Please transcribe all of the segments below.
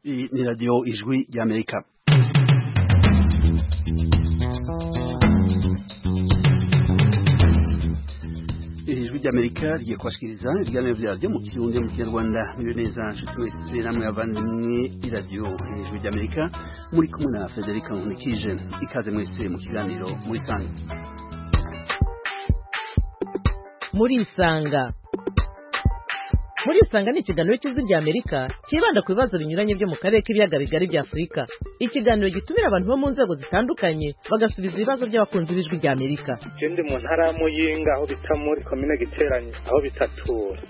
Iyi ni radiyo ijwi ry'amerika ijwi ry'amerika rigiye kubashikiriza ibiganiro vyaryo mu kirundi mu kinyarwanda muriwe neza nshuti mwese namwe bavandimwe iradiyo ijwi ry'amerika muri kumwe na frederica nkunikije ikaze mwese mu kiganiro muri sanga muri isanga muri isanga ni ikiganiro cy'ijwi rya amerika cyibanda ku bibazo binyuranye byo mu karere k'ibiyaga bigari bya afurika ikiganiro gitumira abantu bo mu nzego zitandukanye bagasubiza ibibazo by'abakunzi b'ijwi rya amerika je ndi mu ntara ya muyinga aho bita muri komine giteranye aho bitatura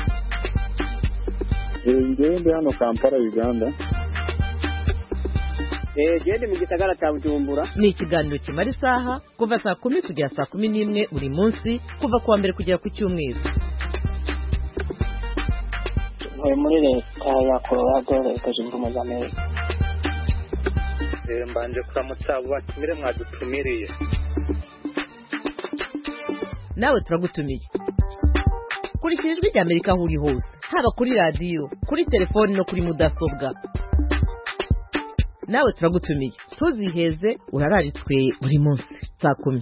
ngewe ndi hano kampala uganda gende mu gisagara cya bujumbura ni ikiganiro kimara isaha kuva saa kumi kugera saa kumi n'imwe buri munsi kuva ku wa mbere kugera ku cyumweru ntuye muri leta ya colorado leta zunze ubumwe za amerika Eh, mbanje kuramutsa abo batumire mwadutumiriye nawe turagutumiye kurikira ijwi rya amerika aho uri hose haba kuri radiyo kuri telefoni no kuri mudasobwa nawe turagutumiye ntuziheze urararitswe buri munsi saa kumi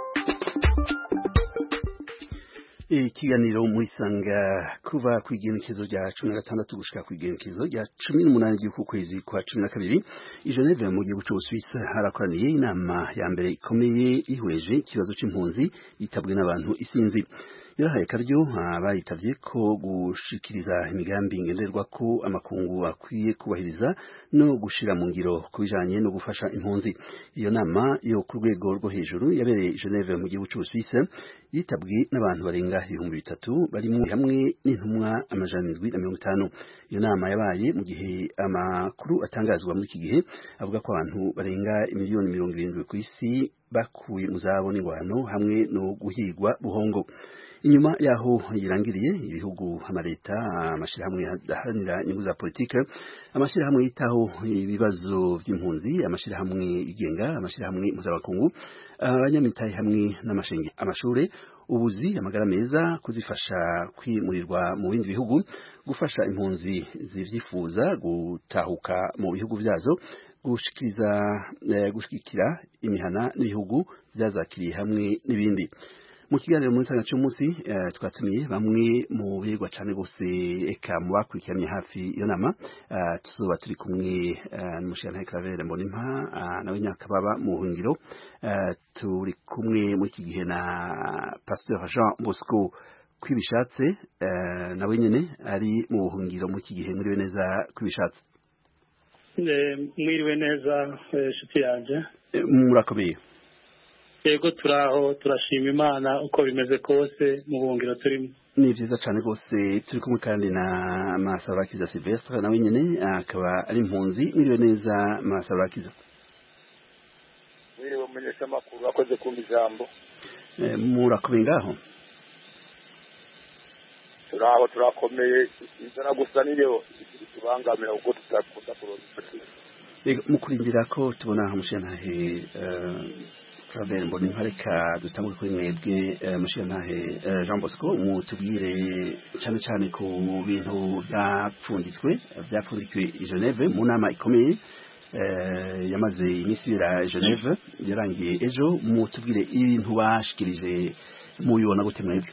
ikiganiro muri sanga kuva ku igenekezo rya cumi na gatandatu gushika ku igenekezo rya cumi n'umunani ry'uku kwezi kwa cumi na kabiri i Geneve mu gihugu c'Ubusuwisi harakoraniye inama ya mbere ikomeye ihweje ikibazo c'impunzi yitabwe n'abantu isinzi yarahaye akaryo abayitavye ko gushikiriza imigambi ngenderwa ko amakungu akwiye kubahiriza no gushira mu ngiro ku bijanye no gufasha impunzi iyo nama yo ku rwego rwo hejuru yabereye i Geneve mu gihugu c'Ubusuwisi yitabwe n'abantu barenga ibihumbi bitatu barimo hamwe n'intumwa amajana indwi na mirongo itanu iyo nama yabaye mu gihe amakuru atangazwa muri iki gihe avuga ko abantu barenga imiliyoni mirongo irindwi ku isi bakuwe mu zabo n'ingwano hamwe no guhigwa buhongo inyuma yaho yirangiriye ibihugu amaleta amashirahamwe adaharanira inyungu za politike amashirahamwe yitaho ibibazo by'impunzi amashirahamwe yigenga amashirahamwe mpuzamakungu abanyamitahe hamwe n'amashenge amashure ubuzi amagara meza kuzifasha kwimurirwa mu bindi bihugu gufasha impunzi zivyifuza gutahuka mu bihugu vyazo gushikiriza eh, gushigikira imihana n'ibihugu vyazakiriye hamwe n'ibindi mu kiganiro muri nsanga cy'umunsi uh, twatumiye bamwe mu begwa cyane gose eka mu bakurikiranye hafi iyo nama uh, tuzoba turi kumwe uh, n'umushyirantare Claver Mbonimpa uh, nawe nyakababa mu buhungiro uh, turi kumwe muri iki gihe na Pasteur Jean Bosco kwibishatse uh, nawe nyene ari mu buhungiro muri iki gihe muriwe neza kwibishatse mwiriwe neza nshuti yanjye Eh, murakomeye yego turaho turashima imana uko bimeze kose mu buhungiro turimo ni vyiza cane rwose turi kumwe kandi na Masarakiza Silvestre nawe nyene akaba ari impunzi mwiriwe neza Masarakiza wiriwe mumenyesha amakuru akoze kumva ijambo Eh, murakomeye ngaho turaho turakomeye inzara gusa niyo itubangamira kuko tutakunda kuronka Ego, mu kurindira ko tubona umushirantahe Claver Mbonimpa reka dutangure kuri mwebwe eh, umushirantahe eh, Jean Bosco mutubwire cane cane ku bintu vyapfunditswe vyapfundikiwe i Geneve mu nama ikomeye eh, yamaze iminsi ibira i Geneve yarangiye ejo mutubwire ibintu bashikirije mubibona gute mwebwe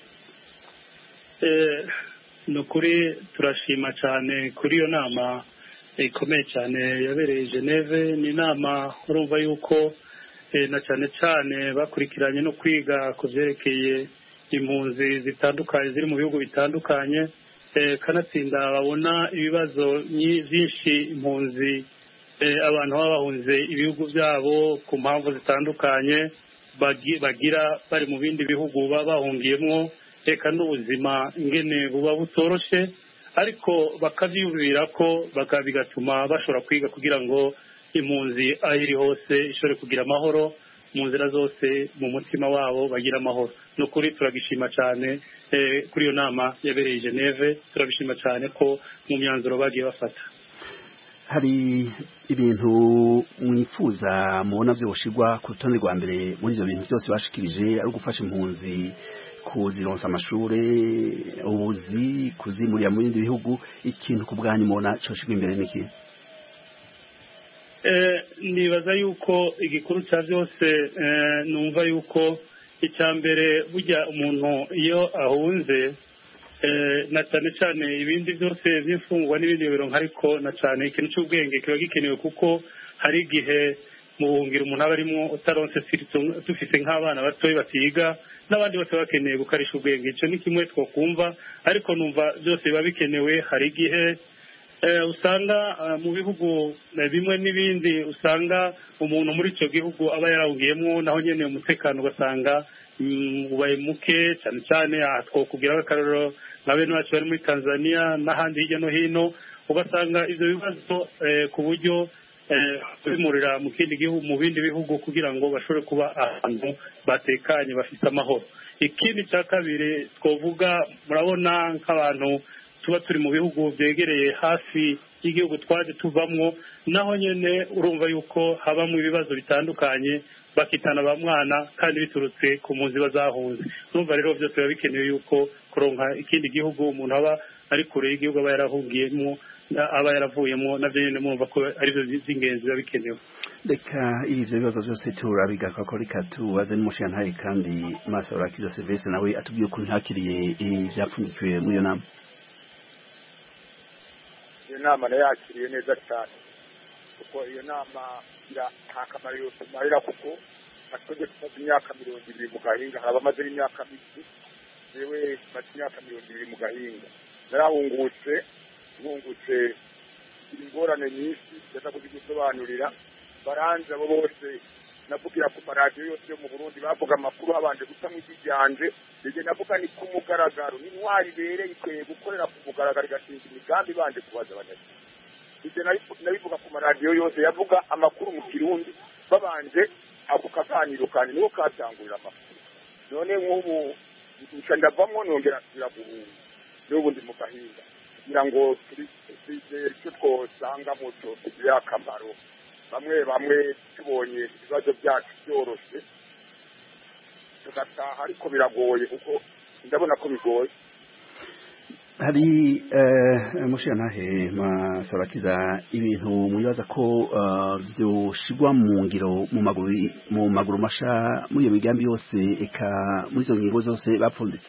Eh, ni ukuri turashima cyane kuri iyo nama ikomeye cyane yabereye i Geneve ni inama urumva yuko eh, na cyane cyane bakurikiranye no kwiga ku byerekeye impunzi zitandukanye ziri mu bihugu bitandukanye eh, kanatsinda babona ibibazo nyi- byinshi impunzi eh, abantu baba bahunze ibihugu byabo ku mpamvu zitandukanye bagi- bagira bari mu bindi bihugu baba bahungiyemo reka n'ubuzima ingene buba butoroshe ariko bakabyiyumvira ko baka- bigatuma bashobora kwiga kugira ngo impunzi aho iri hose ishobore kugira amahoro mu nzira zose mu mutima wabo bagira amahoro ni ukuri turagishima cyane eh, kuri iyo nama yabereye i Geneve turabishima cyane ko mu myanzuro bagiye bafata hari ibintu mwifuza mubona byoshirwa ku rutonde rwa mbere muri ivyo bintu byose bashikirije ari ugufasha impunzi kuzironsa amashure ubuzi kuzimurira mu bindi bihugu ikintu ku bwanyu mubona coshirwa imbere n'iki nibaza yuko igikuru cya byose numva yuko icya mbere burya umuntu iyo ahunze na cyane cyane ibindi byose by'imfungwa n'ibindi bironka ariko na cyane ikintu cy'ubwenge kiba gikenewe kuko hari igihe mu buhungiro umuntu aba arimo utaronse dufite nk'abana batoya batiga n'abandi bose bakeneye gukarisha ubwenge icyo ni kimwe twakumva ariko numva byose biba bikenewe hari igihe usanga mu bihugu bimwe n'ibindi usanga umuntu muri icyo gihugu aba yarawugiyemo naho nyine umutekano ugasanga ubaye muke cyane cyane aha twakubwira akarorero nka bene bacu bari muri tanzania n'ahandi hirya no hino ugasanga ibyo bibazo ku buryo kubimurira mu kindi gihugu mu bindi bihugu kugira ngo bashobore kuba ahantu batekanye bafite amahoro ikindi cya kabiri twavuga murabona nk'abantu tuba turi mu bihugu byegereye hafi y'igihugu twaje tuvamo naho nyine urumva yuko habamo ibibazo bitandukanye bakitana ba mwana kandi biturutse ku mpunzi bazahunze urumva rero byose biba bikenewe yuko kuronka ikindi gihugu umuntu aba ari kure y'igihugu aba yarahungiyemo aba yaravuyemo nabyo nyine mwumva ko aribyo by'ingenzi biba bikenewe reka ibyo bibazo byose turabigaruka ko reka tubaze n'umushinga kandi maso urakiza serivisi nawe atubwiye ukuntu ntakiriye ibyapfundikiwe muri iyo nama iyo nama nayakiriye neza cyane kuko iyo nama nta kamaro yose imarira kuko natwebwe tumaze imyaka mirongo ibiri mu gahinga hari abamaze n'imyaka mike yewe tumaze imyaka mirongo ibiri mu gahinga narahungutse nkungutse ingorane nyinshi ndaza kuzigusobanurira baranze abo bose navugira ku maradiyo yose yo mu burundi bavuga amakuru habanje guca mu ijwi ryanje ibyo navuga ni ku mugaragaro n'intwari ibereye ikwiye gukorera ku mugaragaro igashinga imigambi ibanje kubaza abanyagihugu ibyo nabivuga ku maradiyo yose yavuga amakuru mu kirundi babanje ako kaganiro kandi niho katangurira amakuru none nk'ubu nca ndavamo nongera nsubira guhunga n'ubu ndi mu gahinga kugira ngo twizere icyo twosangamo cyotugirira akamaro bamwe bamwe tubonye ibibazo byacu byoroshye tugataha ariko biragoye kuko ndabona ko bigoye hari mushirantahe masarakiza ibintu mwibaza ko byoshigwa mu ngiro mu maguru masha muri iyo migambi yose eka muri izo ngingo zose bapfunditse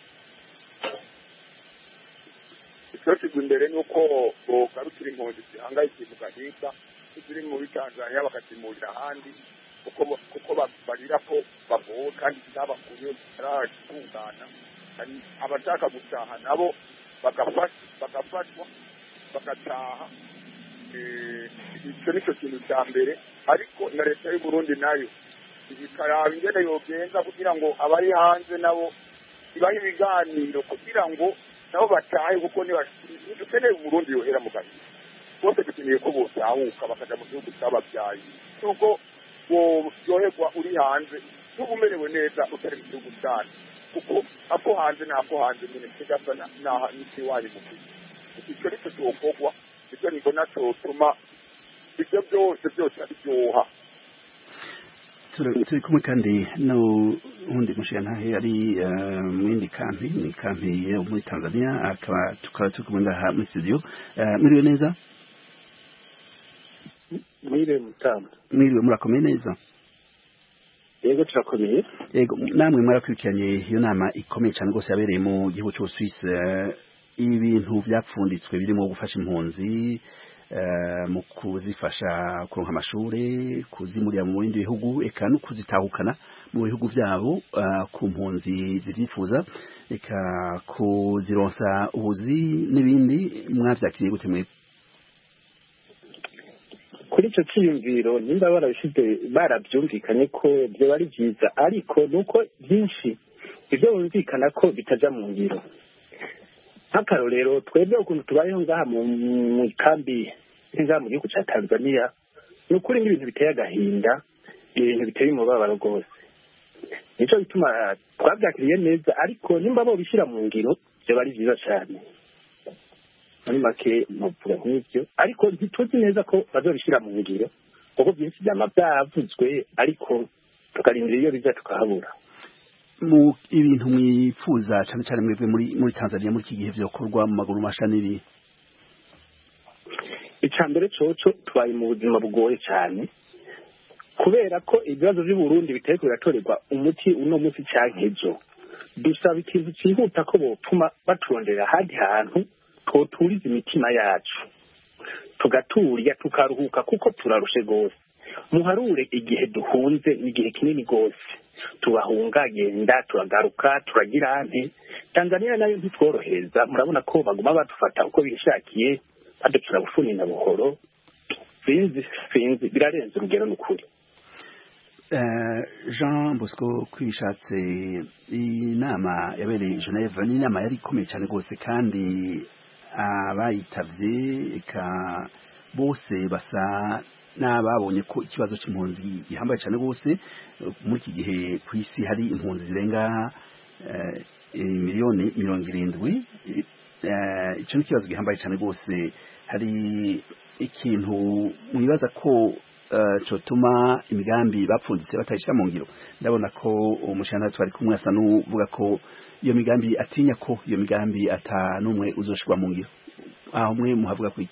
icyoshyirwa imbere ni uko bogarukira impunzi zihangayikiye mu gahinga ziri muri tanzania bakazimurira ahandi kuko barira ko bagowe kandi zabakuye zitaratungana abashaka gutaha nabo bagafashwa bagataha icyo nicyo kintu cya mbere ariko na leta y'u Burundi nayo ikaraba ingene yogenza kugira ngo abari hanze nabo ibahe ibiganiro kugira ngo nabo batahe kuko dukeneye Burundi yohera mu gahinda bose dukeneye ko botahuka bakaja mu gihugu cyababyaye nuko woyoherwa uri hanze n'uba umerewe neza utari mu gihugu cyane kuko ako hanze n'ako hanze nyine kigasa n'ikiwanyu mu gihe icyo nicyo cyokorwa icyo nibona cyotuma ibyo byose byose biryoha turi kumwe kandi n'uwundi mushingantahe ari mu yindi kampi ni kampi yo muri tanzania akaba tukaba turi kumwe ngaha muri studio mwiriwe neza mwiriwe mutamba mwiriwe murakomeye neza yego turakomeye yego namwe mwarakurikiranye iyo nama ikomeye cyane rwose yabereye mu gihugu cy'ubusuwisi ibintu byapfunditswe birimo gufasha impunzi mu kuzifasha kuronka amashuri kuzimurira mu bindi bihugu eka no kuzitahukana mu bihugu byabo ku mpunzi zibyifuza eka kuzironsa ubuzi n'ibindi mwabyakiriye gute mwebwe kuri icyo cyiyumviro nimba barabishyize barabyumvikanye ko byaba ari byiza ariko ni uko byinshi ibyo bumvikana ko bitajya mu ngiro nk'akarorero twebwe ukuntu tubayeho ngaha mu kambi ngaha mu gihugu cya tanzania ni ukuri n'ibintu biteye agahinda ni ibintu biteye umubabaro rwose nicyo bituma twabyakiriye neza ariko nimba bo bishyira mu ngiro byaba ari byiza cyane muri make muvuga nk'ibyo ariko ntituzi neza ko bazabishyira mu ngiro kuko byinshi byaba byavuzwe ariko tukarindira iyo bijya tukahabura mu ibintu mwifuza cyane cyane mwebwe muri muri Tanzania muri iki gihe vyokorwa mu maguru masha n'ibi icya mbere coco tubaye mu buzima bugoye cyane kubera ko ibibazo by'u Burundi bitari biratorerwa umuti uno munsi canke ejo dusaba ikintu cyihuta ko botuma baturondera ahandi hantu twoturiza imitima yacu tugaturya tukaruhuka kuko turarushe rwose muharure igihe duhunze ni igihe kinini rwose tubahunga genda turagaruka turagira ante tanzania nayo ntitworohereza murabona ko baguma badufata uko bishakiye baducura bufuni na buhoro sinzi sinzi birarenze urugero n'ukuri jean bosco kwishatse inama yabereye geneve ni inama yari ikomeye cyane rwose kandi abayitavye eka bose basa n'ababonye ko ikibazo cy'impunzi gihambaye cyane rwose muri iki gihe ku isi hari impunzi zirenga miliyoni mirongo irindwi icyo ni ikibazo gihambaye cyane rwose hari ikintu mwibaza ko cyotuma imigambi bapfunditse batayishyira mu ngiro ndabona ko umushyirantare twari kumwe asa n'uvuga ko iyo migambi atinya ko iyo migambi ata n'umwe uzoshirwa mu ngiro aho mwe muhavuga ku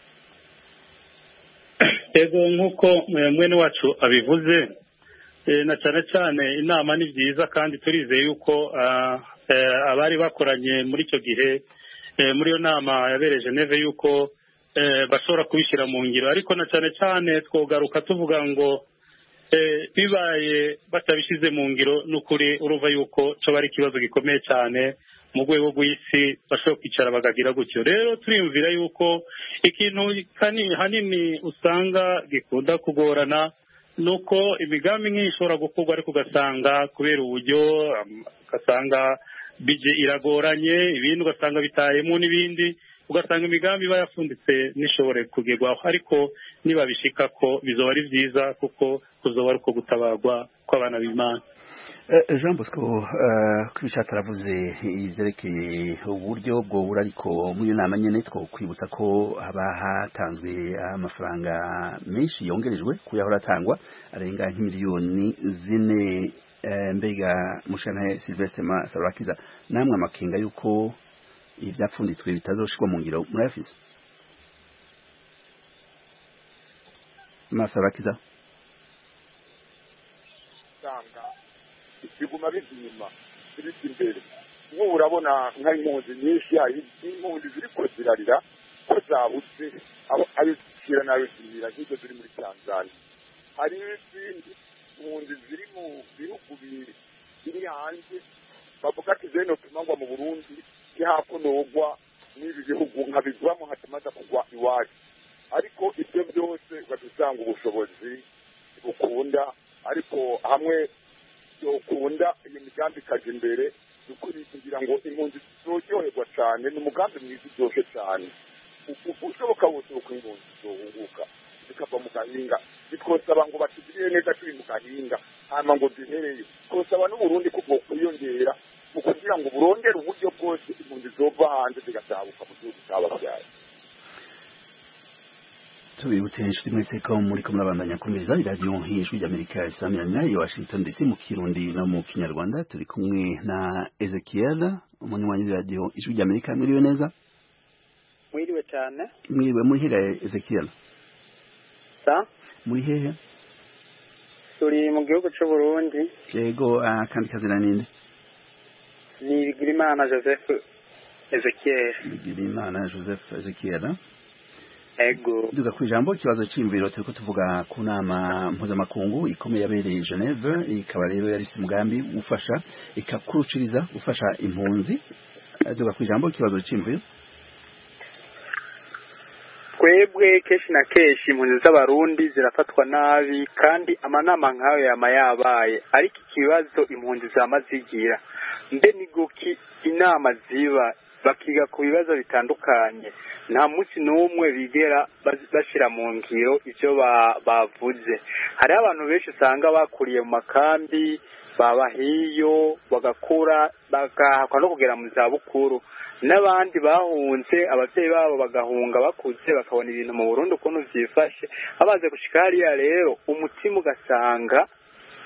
ego nk'uko mwene wacu abivuze na cyane cyane inama ni byiza kandi turizeye yuko abari bakoranye muri icyo gihe muri iyo nama yabereye Geneve yuko bashobora kubishyira mu ngiro ariko na cyane cyane twogaruka tuvuga ngo bibaye batabishyize mu ngiro n'ukuri urumva yuko cyo ari ikibazo gikomeye cyane mu rwego rw'isi bashobora kwicara bakagira gutyo rero turiyumvira yuko ikintu hanini usanga gikunda kugorana ni uko imigambi nk'iyi ishobora gukorwa ariko ugasanga kubera uburyo ugasanga bije iragoranye ibindi ugasanga bitayemo n'ibindi ugasanga imigambi iba yafunditse n'ishobore kugerwaho ariko nibabishika ko bizoba ari byiza kuko kuzoba ari uko gutabarwa kw'abana b'imana jean bosco kwibishatse aravuze ibyerekeye uburyo bwobura ariko muri iyo nama nyine two kwibutsa ko haba hatanzwe amafaranga menshi yongerejwe ku yahora atangwa arenga nk'imiliyoni zine mbega mushana silvestre masarakiza namwe amakenga y'uko ibyapfunditswe bitazoshirwa mu ngiro murayafise masarakiza biguma bizima biri imbere nk'ubu urabona nk'impunzi nyinshi hari impunzi ziriko zirarira ko zabuze abishyira n'abishyira nk'izo ziri muri tanzania hari n'izindi impunzi ziri mu bihugu biri hanze bavuga ati zeno tumangwa mu burundi ntihakunogwa n'ibi bihugu nkabiguramo hatumaze kugwa iwacu ariko ibyo byose ugasanga ubushobozi bukunda ariko hamwe yokunda iyo migambi ikaja imbere ukuri kugira ngo impunzi zizoryoherwa cyane ni umugambi mwiza uryoshye cyane ushoboka wose uko impunzi zohunguka zikava mu gahinga bitwosaba ngo batugirire neza turi mu gahinga hama ngo duhereye twosaba n'uburundi ko bwokwiyongera mu kugira ngo burondere uburyo bwose impunzi zova hanze zigatahuka mu gihugu cyababyaye tubibutse inshuti mwese ko muri ko murabandanya kumviriza iradiyo nk'ijwi ry'amerika isamirana i washington dc mu kirundi no mu kinyarwanda turi kumwe na ezekiel umunywanyi w'iradiyo ijwi ry'amerika mwiriwe neza mwiriwe cyane mwiriwe muri hehe ezekiel sa muri hehe turi mu gihugu cy'u burundi yego akandi kazina ninde ni bigirimana joseph ezekiel bigirimana joseph ezekiel ego duga ku ijambo ikibazo cy'imviro turiko tuvuga ku nama mpuzamakungu ikomeye yabereye Geneve ikaba rero yari ifite umugambi ufasha ikakuruciriza ufasha impunzi duga ku ijambo ikibazo cy'imviro twebwe kenshi na kenshi impunzi z'abarundi zirafatwa nabi kandi amanama nk'ayo yama yabaye ariko ikibazo impunzi zama zigira mbe ni guki inama ziba bakiga ku bibazo bitandukanye nta munsi n'umwe bigera bashyira mu ngiro ibyo bavuze hariho abantu benshi usanga bakuriye mu makambi baba hiyo bagakura bagahakwa no kugera mu zabukuru n'abandi bahunze ababyeyi babo bagahunga bakuze bakabona ibintu mu Burundi ukuntu byifashe babaze gushika hariya rero umutima ugasanga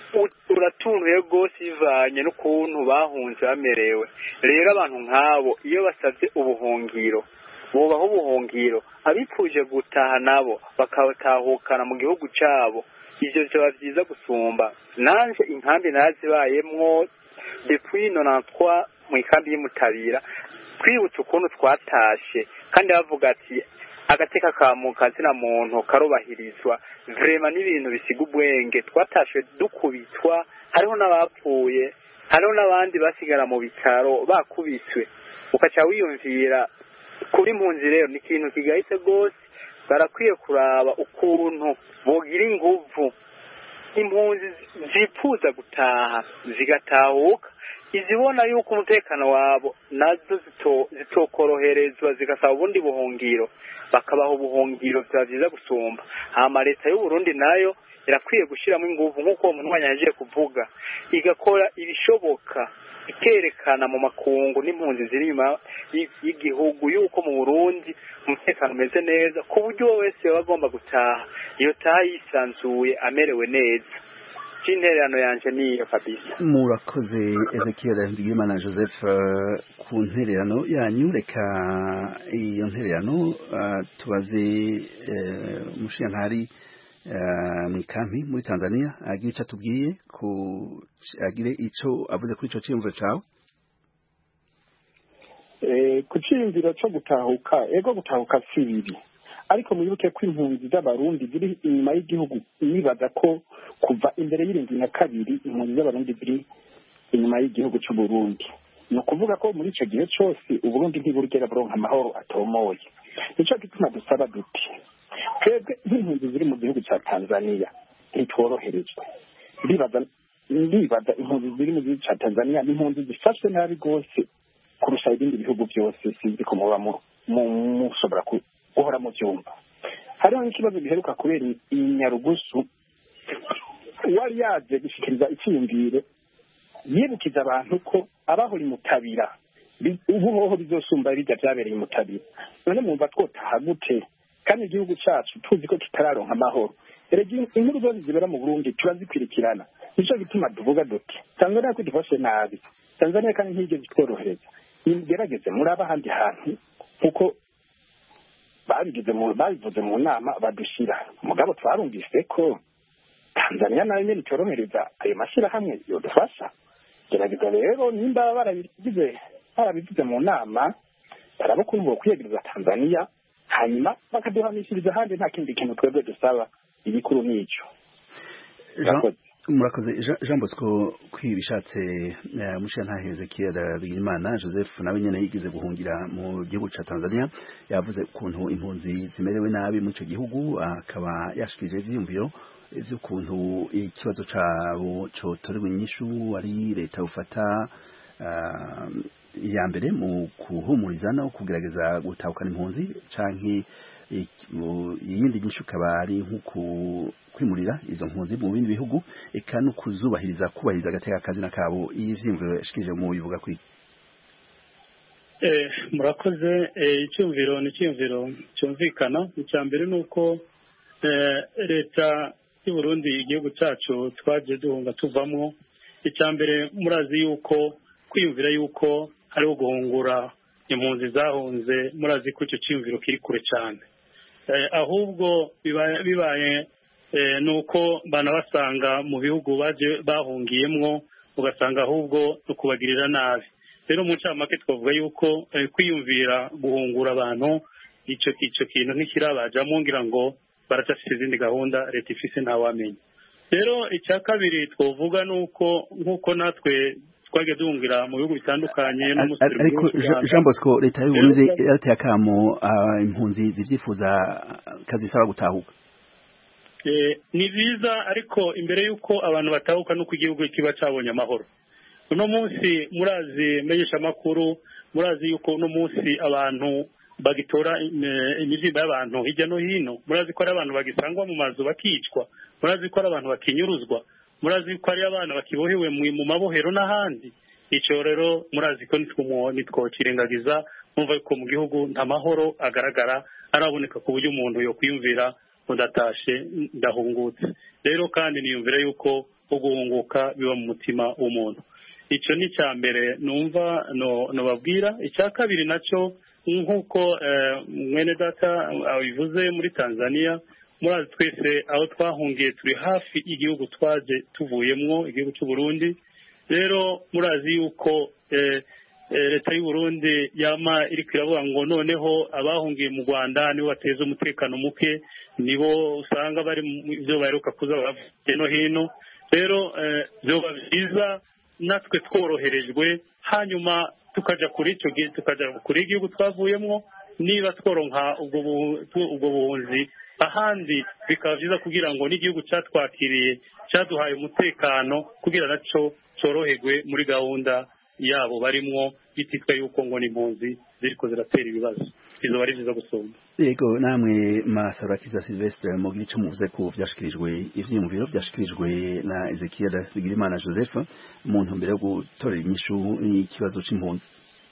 u- uratuntuye rwose bivanye n'ukuntu bahunze bamerewe rero abantu nk'abo iyo basabye ubuhungiro bubaho ubuhungiro abipfuje gutaha nabo bakatahukana mu gihugu cyabo ivyo vyoba vyiza gusumba nanje inkambi narazibayemwo depuis nonantwa mu ikambi y'umutabira twibutse ukuntu twatashe kandi bavuga ati agateka ka mu kazina muntu karubahirizwa vrema n'ibintu bisiga ubwenge twatashe dukubitwa hariho n'abapfuye hariho n'abandi basigara mu bitaro bakubiswe ukaca wiyumvira kuri impunzi rero ni ikintu kigahise rwose barakwiye kuraba ukuntu bogira inguvu impunzi zifuza gutaha zigatahuka izibona yuko umutekano wabo nazo zito- zitokoroherezwa zigasaba ubundi buhungiro bakabaha ubuhungiro byaba byiza gusumba hama leta y'uburundi nayo irakwiye gushyiramo inguvu nk'uko uwo muntu yagiye kuvuga igakora ibishoboka ikerekana mu makungu n'impunzi ziri inyuma y- y'igihugu yuko mu burundi umutekano umeze neza ku buryo uwo wese yaba agomba gutaha iyo taha yisanzuye amerewe neza c'intererano yanje niyo kabisa murakoze ezekiel ndigimana joseph eh, ku ntererano yanyu reka iyo ntererano eh, tubaze eh, umushiyankari eh, mu ikampi muri tanzania agire ico atubwiye ku agire ico avuze kuri ico ciyumviro cawe Eh, ku cyiyumviro cyo gutahuka ego gutahuka si bibi ariko mwibuke ko impunzi z'abarundi ziri inyuma y'igihugu nibaza ko kuva imbere y'irindwi na kabiri impunzi z'abarundi ziri inyuma y'igihugu cy'u Burundi ni ukuvuga ko muri icyo gihe cyose uburundi ntiburigera buronka amahoro atomoye nicyo gituma dusaba duti twebwe nk'impunzi ziri mu gihugu cya tanzania ntitworoherezwe ndibaza ndibaza impunzi ziri mu gihugu cya tanzania ni impunzi zifashwe nabi rwose kurusha ibindi bihugu byose sinzi ko muba mu- mu- mushobora ku- guhora mu byumva hariho n'ikibazo giheruka kubera i- i nyarugusu uwari yaje gushyikiriza icyiyumviro yibukiza abantu ko abahora imutabira bi- ubu hoho bizosumba bijya byabereye imutabira none mwumva twotaha gute kandi igihugu cyacu tuzi ko kitararonka amahoro erega inkuru zose zibera mu burundi turazikurikirana nicyo gituma tuvuga duti tanzania ko idufashe nabi tanzania kandi ntiyigeze itworohereza nimugerageze muri ahandi hantu kuko babigize mu babivuze mu nama badushyira mugabo twarumvise ko tanzania nayo nyine itorohereza ayo mashyirahamwe yodufasha gerageza rero nimba barabigize barabivuze mu nama baraba ukuntu bokwiyegereza tanzania hanyuma bakaduhanishiriza ahandi nta kindi kintu twebwe dusaba igikuru n'icyo Jean- Murakoze. murakoze Jean- jean bosco kwibishatse mushiyantahe ezekiel bigirimana joseph nawe nyene yigeze guhungira mu gihugu ca tanzania yavuze ukuntu impunzi zimerewe nabi muri ico gihugu akaba yashikirije ivyiyumviro vy'ukuntu ikibazo cabo cotorewe inyishu ari leta ufata ah, iya mbere mu kuhumuriza no kugerageza gutahukana impunzi canke ik- mu- iyindi nyinshi ukaba ari nko ku- kwimurira izo mpunzi mu bindi bihugu eka no kuzubahiriza kubahiriza agateka kazina kabo iyi vyiyumviro yashikirije mu bivuga kwi Eh, murakoze eh, icyumviro ni icyumviro cyumvikana icya mbere ni uko eh, leta y'u Burundi igihugu cyacu twagiye duhunga tuvamo icya mbere murazi yuko kwiyumvira yuko hariho guhungura impunzi zahunze murazi ko icyo cyiyumviro kiri kure cyane Eh, ahubwo bibaye bibaye eh, ni uko banabasanga mu bihugu baje bahungiyemwo ugasanga ahubwo no kubagirira nabi rero mu ncamake twavuga yuko eh, kwiyumvira guhungura abantu icyo icyo kintu ntikirabajamo ngira ngo baracyafite izindi gahunda leta ifise ntawamenya rero icya kabiri twavuga ni uko nk'uko natwe twagiye duhungira mu bihugu bitandukanye no mu Ar- ariko Jean- Jean Bosco leta y'u Burundi Rero- yarateye akamo ah, impunzi zivyifuza kazisaba gutahuka Eh, ni byiza ariko imbere y'uko abantu batahuka n'uko igihugu kiba cyabonye amahoro uno munsi murazi menyeshamakuru murazi yuko uno munsi abantu bagitora eh, imibyimba y'abantu hirya no hino murazi ko ari abantu bagisangwa mu mazu bakicwa murazi ko ari abantu bakinyuruzwa murazi ko ari abana bakibohewe mu- mu mabohero n'ahandi icyo rero murazi ko nitwo nitwokirengagiza mwumva yuko mu gihugu nta mahoro agaragara araboneka ku buryo umuntu yokwiyumvira udatashe ndahungutse rero kandi niyumvira yuko wo guhunguka biba mu mutima w'umuntu icyo ni icya mbere numva nubabwira icya kabiri nacyo nk'uko mwene data abivuze muri tanzania murazi twese aho twahungiye turi hafi igihugu twaje tuvuyemwo igihugu cy'u Burundi rero murazi yuko leta y'u Burundi yama iri iravuga ngo noneho abahungiye mu rwanda nibo bateza umutekano muke nibo usanga bari mu byo baheruka kuza bavuye no hino rero byoba byiza natwe tworoherejwe hanyuma tukajya kuri icyo gihe tukajya kuri igihugu twavuyemo niba tworonka ubwo buhunzi ahandi bikaba byiza kugira ngo n'igihugu cyatwakiriye cyaduhaye umutekano kugira nacyo cyoroherwe muri gahunda yabo barimwo bititwa yuko ngo ni impunzi ziriko ziratera ibibazo izo ari byiza gusumba yego namwe masarakiza silvestre mugira icyo muvuze ko byashikirijwe ivyiyumviro byashikirijwe na ezekiel bigirimana joseph mu ntumbero yo gutorera inyishu n'ikibazo c'impunzi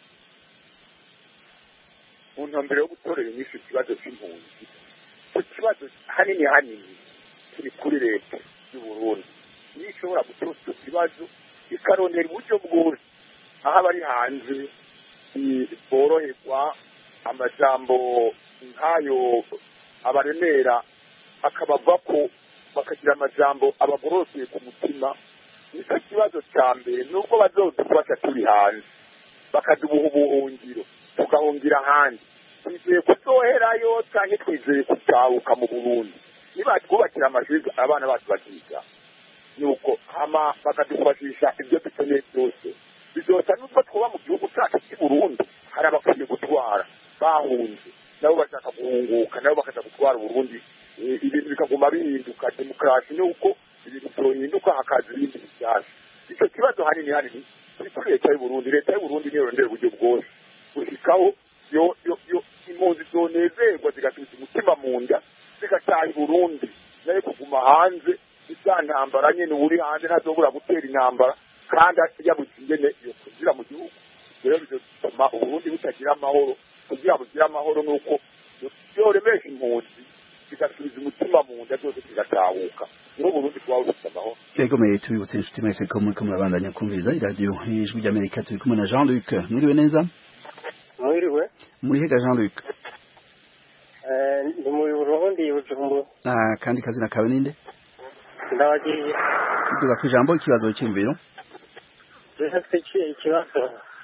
mu ntumbero yo gutorera inyishu ikibazo c'impunzi ku kibazo hanini hanini kiri kuri leta y'u burundi niyo ishobora gutora icyo kibazo ikarondera uburyo bwose aho abari hanze boroherwa amajambo nk'ayo abaremera akabava ko bakagira amajambo abagororokeye ku mutima nicyo kibazo cya mbere nubwo bazodufasha turi hanze bakadubuha ubuhungiro tugahungira ahandi twizeye kuzoherayo cyangwa twizeye gutahuka mu burundi niba twubakira amashuri abana bacu bakiga nuko hama bakadufashisha ibyo dukeneye byose bizosa nubwo twuba mu gihugu cyacu cy'i burundi hari abakwiye gutwara bahunze nabo bashaka guhunguka nabo bakaza gutwara uburundi ibintu bikaguma bihinduka demokarasi nuko ibintu byohinduka hakaza ibindi bishyashya icyo kibazo hanini hanini kiri kuri leta y'uburundi leta y'uburundi niyo yondera uburyo bwose gushikaho yo yo yo impunzi zonezerwa zigasubiza umutima mu nda zigataha i burundi nayo kuguma hanze za ntambara nyine uri hanze ntazobura gutera intambara kandi yabuze ingene iyo kugira mu gihugu rero bizotuma uburundi butagira amahoro kugira bugire amahoro nuko yoremesha impunzi zigasubiza umutima mu nda zose zigatahuka niho burundi kuba bufite amahoro yego mwe tubibutse inshuti mwese ko muriko murabandanya kumviriza iradiyo ijwi ry'amerika turi kumwe na jean luc mwiriwe neza mwiriwe muri hega jean luc ndi mu burundi bujumbura ah kandi kazina kawe ninde ndabagiriye tuvuga ku ijambo ikibazo cy'imviro rero ikibazo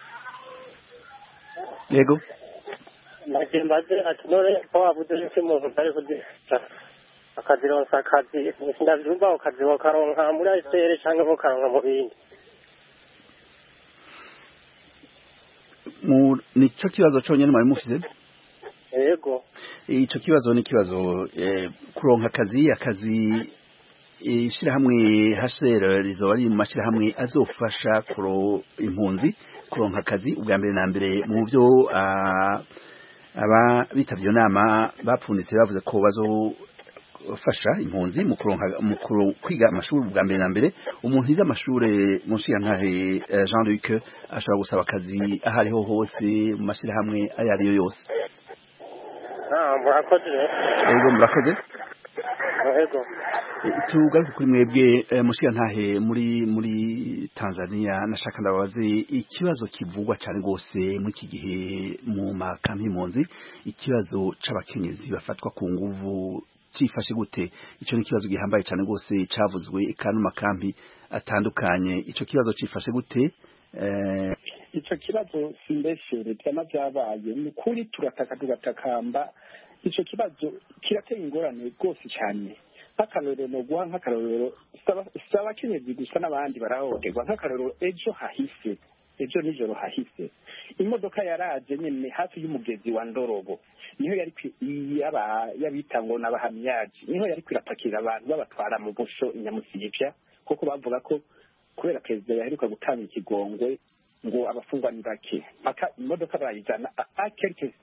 yego nagiye mbaze ati none ko wabuze yuko umuntu atari kudifasha akazironsa akazi ndavyumva ukazi bakaronka muri ayisere canke bokaronka mu bindi mu nico kibazo conyene mwari mufise yego ico kibazo ni kibazo eh, kuronka akazi akazi ishirahamwe HCR rizoba ari mu mashirahamwe azofasha kuro impunzi kuronka akazi ubwa mbere na mbere mu byo aba bitavyo nama bapfunditse bavuze ko bazofasha impunzi mu kuronka mu kwiga amashuri ubwa mbere na mbere umuntu yize amashure mu nkahe Jean Luc ashobora gusaba akazi aho ariho hose mu mashirahamwe ayo ariyo yose murakoze yego murakoze yego tugaruke kuri mwebwe ntahe muri muri Tanzania nashaka ndababaze ikibazo kivugwa cyane rwose muri iki gihe mu makampi impunzi ikibazo c'abakenyezi bafatwa ku nguvu cifashe gute ico ni ikibazo gihambaye cyane rwose cavuzwe kandi mu makampi atandukanye ico kibazo cifashe gute icyo kibazo simbeshere byama byabaye ni ukuri turataka tugatakamba icyo kibazo kirateye ingorane rwose cyane nk'akarorero ni uguha nk'akarorero si abakenyezi gusa n'abandi barahohoterwa nk'akarorero ejo hahise ejo nijoro hahise imodoka yaraje nyine hafi y'umugezi wa ndorobo niho yari yabita ngo n'abahamiyaji niho yari kwirapakira abantu babatwara mu busho inyamusivya kuko bavuga ko kubera perezida yaheruka gutanga ikigongwe ngo abafungwa ni bake mpaka imodoka bayijana a quelque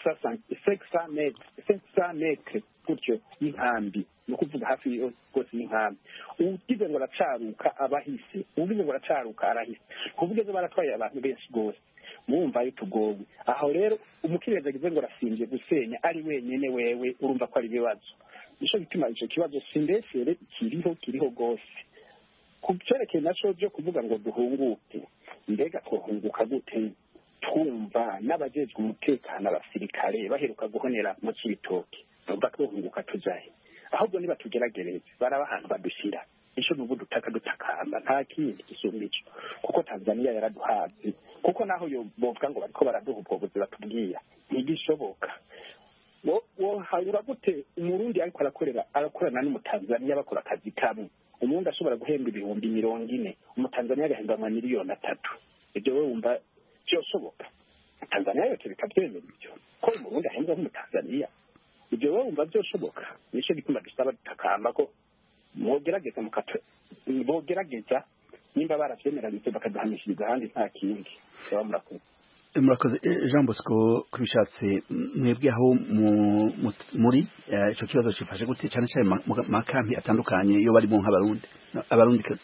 senkisa metre gutyo y'inkambi ni ukuvuga hafi rwose y'inkambi ugize ngo aracaruka abahise ugize ngo aracaruka arahise kuvuga ejo baratwaye abantu benshi rwose mwumva yo tugowe aho rero umukiriya agize ngo arasimbye gusenya ari wenyine wewe urumva ko ari ibibazo nico gituma ico kibazo simbesere kiriho kiriho rwose ku cyerekeye naco byo kuvuga ngo duhunguke mbega twohunguka gute twumva n'abajejwe umutekano abasirikare baheruka guhonera mu cibitoke numva twohunguka tujahe ahubwo niba tugeragereze baraba ahantu badushyira ico nubu dutaka dutakamba nta kindi gisumba ico kuko tanzaniya yaraduhazi kuko naho yo bovuga ngo bariko baraduha ubwo buzi batubwira ntigishoboka wo- wohayura gute umurundi ariko arakorera arakorana n'umutanzaniya bakora akazi kamwe umurundi ashobora guhemba ibihumbi mirongo ine umutanzaniya agahemba amamiliyoni atatu ibyo we wumva byoshoboka tanzaniya yose bikabyemera ibyo ko umurundi ahembwa nk'umutanzaniya ibyo wowe wumva byoshoboka nicyo gituma dusaba dutakamba ko mwogerageza mukata bogerageza nimba baravyemeranyije bakaduhamishiriza ahandi nta kindi baba murakoze murakoze Eh, jean bosco kubishatse mwebwe aho mu- mu- muri eh, ico kibazo cifashe gute cane cane ma- mu makampi atandukanye iyo barimo nk'abarundi abarundi kazi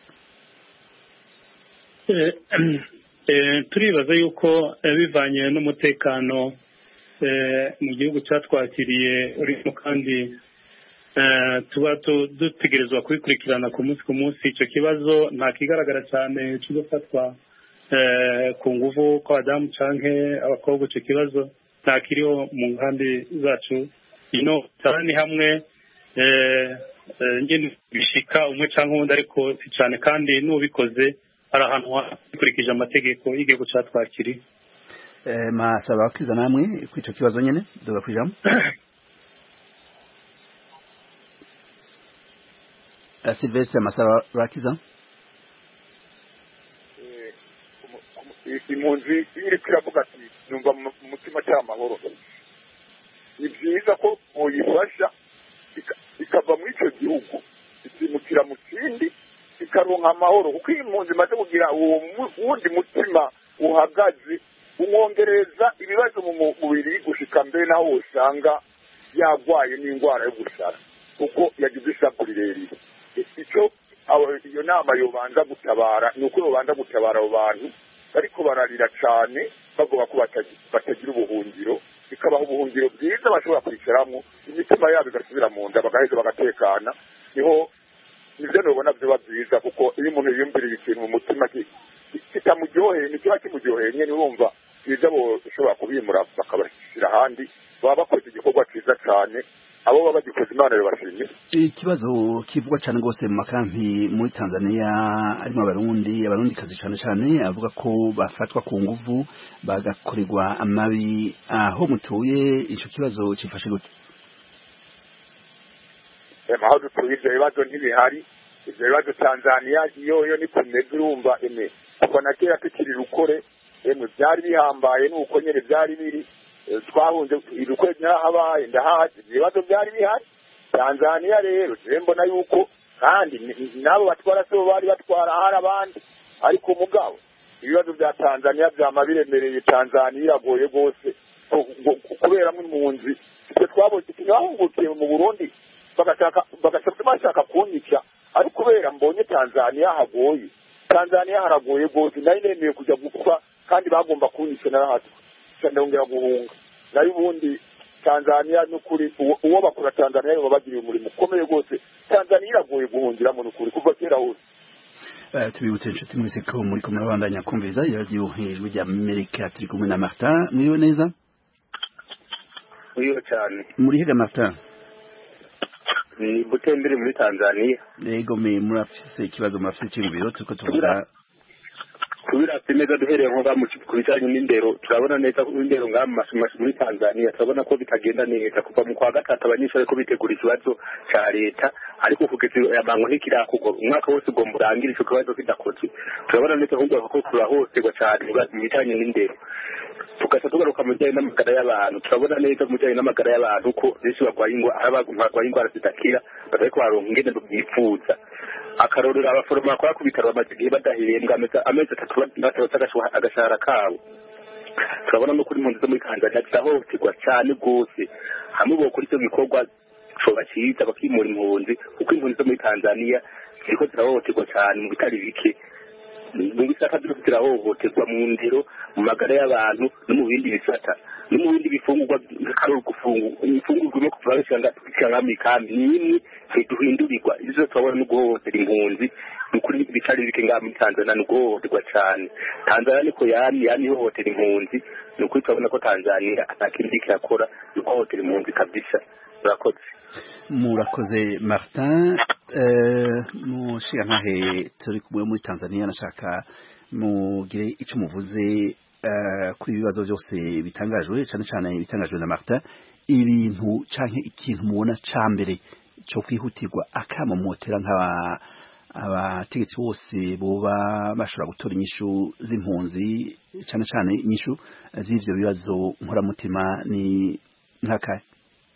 Eh, eh, turibaza yuko eh, bivanye n'umutekano eh, mu gihugu cyatwakiriye urimo kandi eh, tuba tu- dutegerezwa kubikurikirana ku munsi ku munsi icyo kibazo nta kigaragara cyane cyo gufatwa eh, ku nguvu kw'abadamu canke abakobwa icyo kibazo nta kiriho mu nkambi zacu ino cyane hamwe eh, eh, ngene bishika umwe canke uwundi ariko si cyane kandi n'ubikoze hari ahantu hakurikije amategeko y'igihugu cyatwakiriye Eh, masaba bakiza namwe kw'ico kibazo nyene duga kwijambo Eh, Sylvestre masaba bakiza Eh, umu- umu- impunzi iyo iriko iravuga ati numva mu mu mutima cya amahoro ni byiza ko muyifasha ika- ikava muri icyo gihugu ikimukira mu kindi ikaronka amahoro kuko iyo impunzi imaze kugira uwo mu- wundi mutima uhagaze umwongereza ibibazo mu mu- mubiri gushika mbere naho usanga yarwaye n'indwara yo gusara kuko yagize isaku rirerire icyo abo- iyo nama yobanza gutabara ni uko yobanza gutabara abo bantu bariko bararira cane bavuga ko batagi- batagira ubuhungiro bikabaha ubuhungiro bwiza bashobora kwicaramo imitima yabo igasubira mu nda bagaheza bagatekana niho nivyo nobona vyoba vyiza kuko iyo umuntu yiyumviriye ikintu mu mutima ki- ki- kitamuryoheye ntikiba kimuryoheye nyene urumva byiza boshobora kubimura bakabashyira ahandi baba bakoze igikorwa ciza cane abo baba bagikoze imana yobashimye ikibazo kivugwa cyane rwose mu makampi muri Tanzania arimo abarundi abarundi kazi cyane cyane avuga ko bafatwa ku nguvu bagakorerwa amabi aho mutuye ico kibazo cifashe gute ema aho dutuye ivyo bibazo ntibihari ivyo bibazo tanzaniya iyo yo ni kumeze urumva eme kuva na kera tukiri rukore emwe vyari bihambaye nuko nyene vyari biri Eh, twahunze irukore narahabaye ndahazi ivyo bibazo vyari bihari tanzaniya rero jewe mbona yuko kandi ni- n'abo batwara sibo bari batwara hari abandi ariko mugabo ibibazo vya tanzaniya vyama biremereye tanzaniya iragoye rwose ku- ku- kuberamwo impunzi twe twabonye ntibahungukiye mu burundi bagashaka bagashaka bashaka kunyica ariko kubera mbonye tanzaniya hagoye tanzaniya haragoye rwose nari nemeye kujya gupfa kandi bagomba kunyica narahatwe ndongera guhunga nayo ubundi tanzaniya n'ukuri uwo- uwo bakora tanzaniya baba bagiriye umurimo ukomeye rwose tanzaniya iragoye guhungiramo n'ukuri kuva kera hose Eh, tubibutse inshuti mwese ko muri kumwe babandanya kumviriza iradiyo ijwi rya amerika turi kumwe na martin mwiriwe neza uriyo cyane muri hega martin ni butembere muri tanzaniya yego me murafise ikibazo murafise icyiyumviro turiko tuvuga kubirasa neza duhereye nko ngaha mu ki- ku bijanye n'indero turabona neza ko indero ngaha mu masomo muri tanzaniya turabona ko bitagenda neza kuva mu kwa gatatu abanyeshuri ko bitegura ikibazo ca leta ariko kugeza yabango ntikirakorwa umwaka wose ugomba urangire ico kibazo kidakozwe turabona neza ahubwo ko turahohoterwa cane mu bijanye n'indero tugaca tugaruka mu bijyanye n'amagara y'abantu turabona neza mu bijyanye n'amagara y'abantu ko benshi barwaye ingwa- ari abantu barwaye indwara zidakira batariko baronka ingene byifuza akarorero abaforomo bakora ku bitaro bamaze igihe badahembwa amezi amezi atatu batarose agashuha- agashahara kabo turabona no kuri impunzi zo muri tanzania zirahohoterwa cyane rwose hamwe bokora icyo gikorwa coba cyiza bakimura impunzi kuko impunzi zo muri tanzania ziriko zirahohoterwa cyane mu bitari bike mu bisata byose zirahohoterwa mu ndero mu magara y'abantu no mu bindi bisata no mu bindi bifungurwa nk'akarori ifungurwa no kuva bisanga mu ikambi ni imwe ntiduhindurirwa izo turabona no guhohotera impunzi ni ukuri bitari bike ngaha muri tanzania ni uguhohoterwa cyane tanzania niko yamye yamye ihohotera impunzi ni ukuri turabona ko tanzania nta kindi kirakora ni uguhohotera impunzi kabisa murakoze murakoze martin mushirantahe turi kumwe muri tanzania nashaka mugire icyo muvuze kuri ibi bibazo byose bitangajwe cyane cyane bitangajwe na martin ibintu cyangwa ikintu mubona cya mbere cyo kwihutirwa akamamotera nk'aba abategetsi bose boba bashobora gutora inyishu z'impunzi cyane cyane inyishu z'ibyo bibazo nkoramutima ni nk'akahe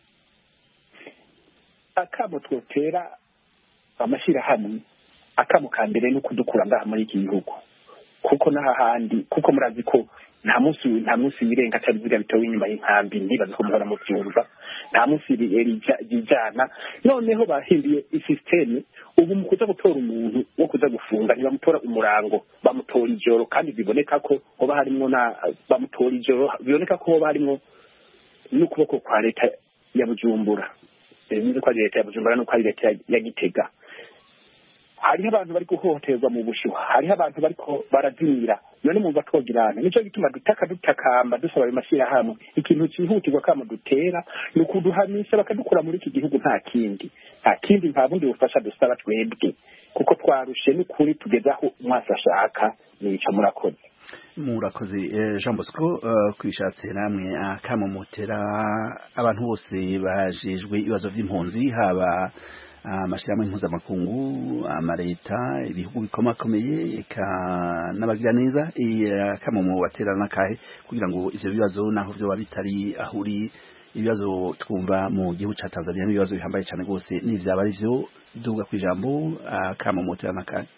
akamo twotera amashyirahamwe akamo ka mbere ni ukudukura ngaha muri iki gihugu kuko n'ahandi kuko murazi ko nta munsi nta munsi wirenga cyari biga bitewe inyuma y'inkambi ntibaze ko muhora mubyumva nta munsi rijana noneho bahinduye isisiteme ubu mu kuza gutora umuntu wo kuza gufunga ntibamutora umurango bamutora ijoro kandi biboneka ko hoba harimo na bamutora ijoro biboneka ko hoba harimo n'ukuboko kwa leta ya bujumbura bivuze ko ari leta ya bujumbura nuko ari leta ya gitega hariho abantu bari guhohoterwa mu bushyuha hariho abantu bariko barazimira none mumva twogirana nicyo gituma dutaka dutakamba dusaba ayo mashyirahamwe ikintu cyihutirwa kama dutera ni ukuduhamisha bakadukura muri iki gihugu nta kindi nta kindi nta bundi bufasha dusaba twebwe kuko twarushe n'ukuri tugeze aho umwasi ashaka nico murakoze murakoze jean bosco kubishatse namwe akamomotera abantu bose bajejwe ibibazo by'impunzi haba amashyirahamwe mpuzamakungu amaleta ibihugu bikomakomeye eka n'abagira neza akamomo baterana n'akahe kugira ngo ivyo bibazo naho vyoba bitari aho uri ibibazo twumva mu gihugu ca tanzania n'ibibazo bihambaye cane rwose n'ivyaba ari vyo duga kw'ijambo akamomo baterana n'akahe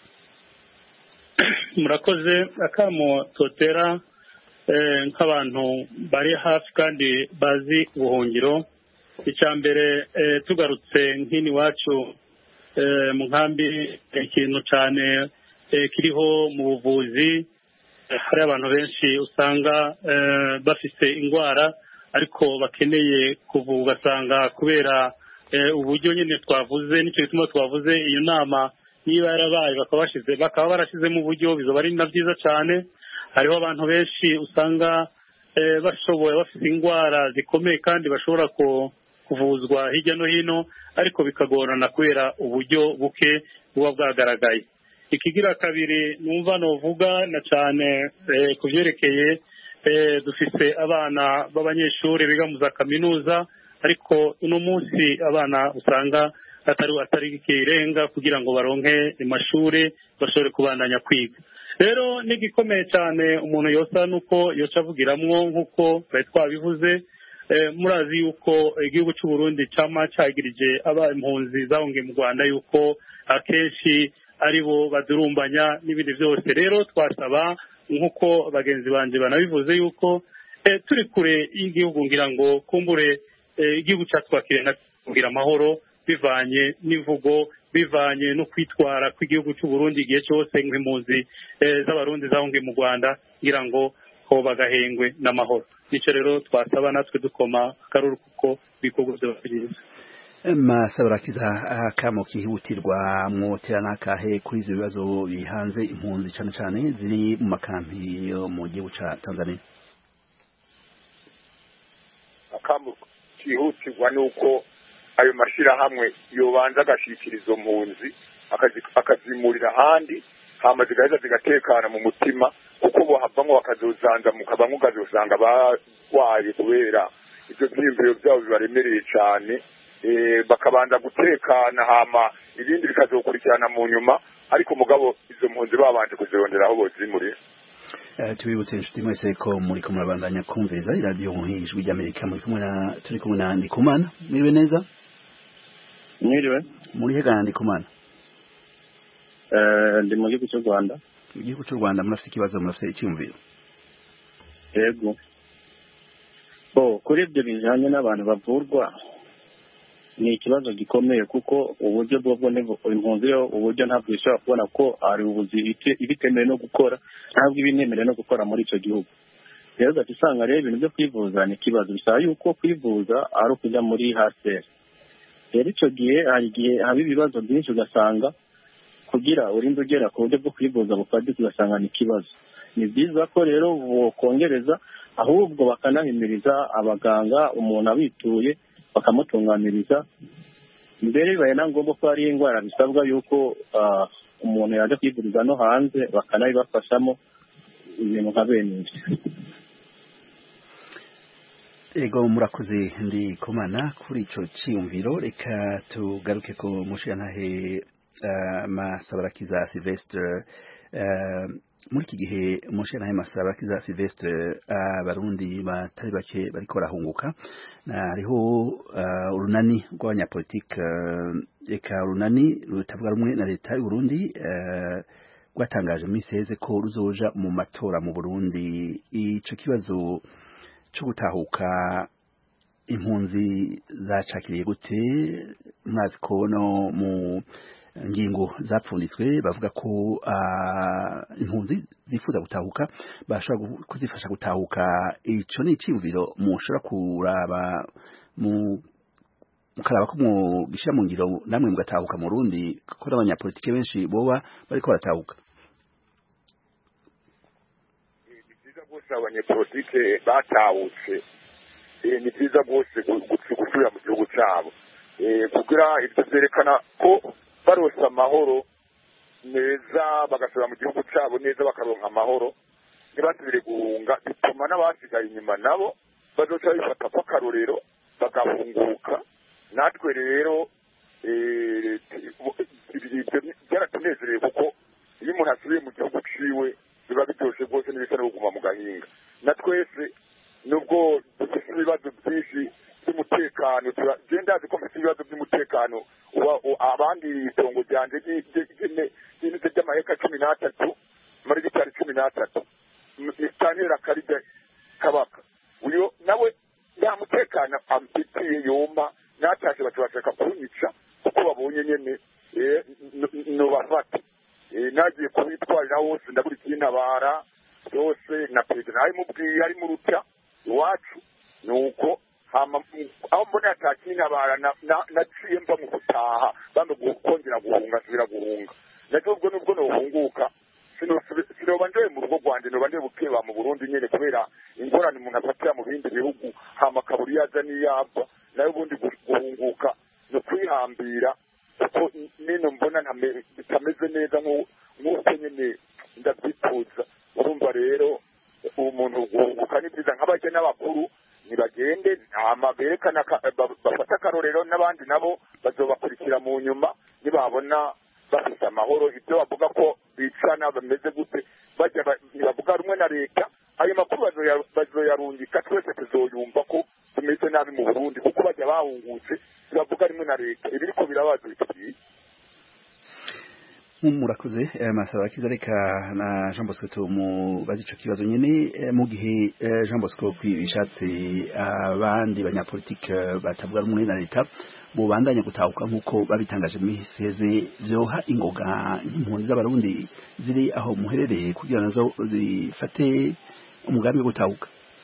murakoze akamo totera nk'abantu bari hafi kandi bazi ubuhungiro icya mbere tugarutse nk'ini iwacu mu nkambi ikintu cyane kiriho mu buvuzi hari abantu benshi usanga bafite indwara ariko bakeneye kuvurwa ugasanga kubera uburyo nyine twavuze nicyo gituma twavuze iyo nama niba yarabaye bakaba barashyizemo uburyo bizaba ari na byiza cyane hariho abantu benshi usanga bashoboye bafite indwara zikomeye kandi bashobora kuvuzwa hirya no hino ariko bikagorana kubera uburyo buke buba bwagaragaye ikigira kabiri numva nuvuga na cyane ku byerekeye dufite abana b'abanyeshuri biga mu za kaminuza ariko uno munsi abana usanga atari atari ikirenga kugira ngo baronke amashuri bashobore kubandanya kwiga rero n'igikomeye cyane umuntu yosa nuko yoca avugiramwo nk'uko bari twabivuze murazi yuko igihugu cy'u Burundi cyama cyagirije aba impunzi zahungiye mu Rwanda yuko akenshi ari bo badurumbanya n'ibindi byose rero twasaba nk'uko bagenzi banjye banabivuze yuko turi kure y'igihugu ngira ngo kumbure igihugu cyatwakiriye kugira amahoro bivanye n'imvugo bivanye no kwitwara kw'igihugu cy'u Burundi igihe cyose nk'impunzi z'abarundi zahungiye mu Rwanda ngira ngo ho bagahengwe n'amahoro nicyo rero twasaba natwe dukoma akaruru kuko ibikorwa byaba byiza masabarakiza akamo kihutirwa mwotera n'akahe kuri ibyo bibazo bihanze impunzi cyane cyane ziri mu makampi yo mu gihugu cya tanzania akamo kihutirwa ni uko ayo mashyirahamwe yobanza agashyikira izo mpunzi akazimurira ahandi hama zigaheza zigatekana mu mutima kuko bohavamo bakazozanzamuka bamwe ukazosanga barwaye kubera ibyo byiyumviro byabo bibaremereye cyane bakabanza gutekana hama ibindi bikazokurikirana mu nyuma ariko mugabo izo mpunzi babanje kuzirondera aho bozimurira tubibutse inshuti mwese ko muri ko murabandanya kumviriza iradiyo ijwi ry'amerika muri kumwe na turi kumwe na ndikumana mwiriwe neza mwiriwe muri hega ndikumana ndi mu gihugu cy'u rwanda mu gihugu cy'u rwanda murafite ikibazo murafite icyumviro yego bo kuri ibyo bijyanye n'abantu bavurwa ni ikibazo gikomeye kuko uburyo bwo bwo impunzi yo uburyo ntabwo ishobora kubona ko hari ubuzi ibitemewe no gukora ntabwo iba inemerewe no gukora muri icyo gihugu rero ugahita usanga rero ibintu byo kwivuza ni ikibazo bisaba yuko kwivuza ari ukujya muri haseri rero icyo gihe hari igihe haba ibibazo byinshi ugasanga kugira urinde ugera ku buryo bwo kwivuza bufatika ugasanga ni ikibazo ni byiza ko rero bokongereza ahubwo bakanahimiriza abaganga umuntu abituye bakamutunganiriza mbere bibaye na ngombwa ko hari indwara bisabwa yuko umuntu yajya kwivuriza no hanze bakanabibafashamo ibintu nka bene ibyo ego murakoze ndi komana kuri icyo cyiyumviro reka tugaruke ku mushirantahe masabarakiza silvestre muri iki gihe umushirantahe masabarakiza silvestre abarundi batari bake bariko barahunguka hariho urunani rw'abanyapolitike reka urunani rutavuga rumwe na leta y'uburundi rwatangaje mu minsi heze ko ruzoja mu matora mu burundi ico kibazo cyo gutahuka impunzi zacakiriye gute mwazi ko no mu ngingo zapfunditswe bavuga ko impunzi zifuza gutahuka bashobora kuzifasha gutahuka ico ni iciyumviro mushobora kuraba mu mukaraba ko mugishyira mu ngiro namwe mugatahuka mu rundi ko n'abanyapolitike benshi boba bariko baratahuka bose abanyepolitike batahutse ni byiza bose gusubira mu gihugu cyabo kugira ibyo byerekana ko barose amahoro neza bagasubira mu gihugu cyabo neza bakaronka amahoro ntibasubire guhunga bituma n'abasigaye inyuma nabo bazoca bifata ko akarorero bagahunguka natwe rero byaratunezereye kuko iyo umuntu asubiye mu gihugu ciwe biba bitoshe rwose n'ibisa no kuguma mu gahinga na twese nubwo dufite ibibazo byinshi by'umutekano genda ndazi ko mfite ibibazo by'umutekano abandi itongo ryanje ry'inite ry'amaheka cumi n'atatu muri gitari cumi n'atatu mitantera karide kabaka uyo nawe nta mutekano amfitiye yomba natashe baca bashaka kunyica kuko babonye nyene nobafata nagiye kubitwarira hose ndabura ikintabara byose na perezida nawe mubwiye ari mu ruta iwacu ni uko aho mbona atakintabara naciye mva mu gutaha bambe kongera guhunga nsubira guhunga nacyo ubwo nubwo nohunguka sinoba njoye mu rugo rwanjye noba ndiye bukeba mu burundi nyene kubera ingorane umuntu afatira mu bindi bihugu hama akabura iyo aza n'iyo ava nayo ubundi guhunguka ni ukwihambira kuko nino mbona bitameze neza nk'uko nyine ndabyifuza urumva rero umuntu guhunguka ni byiza nk'abajya n'abakuru ntibagende hama berekana bafata akarorero n'abandi nabo bazobakurikira mu nyuma nibabona bafite amahoro ibyo bavuga ko bicana bameze gute bajya ntibavuga rumwe na leta ayo makuru bazoyarungika twese tuzoyumva ko tumeze nabi mu burundi kuko bajya bahungutse ntibavuga rimwe na leta ibiriko birabaza bitubwiye murakoze masaba kiza reka na Jean Bosco tumubaze ico kibazo nyene mu gihe Jean Bosco bishatse abandi banyapolitike batavuga rumwe na leta bubandanya gutahuka nk'uko babitangaje mu heze vyoha ingoga impunzi z'abarundi ziri aho muherereye kugira nazo zifate umugambi wo gutahuka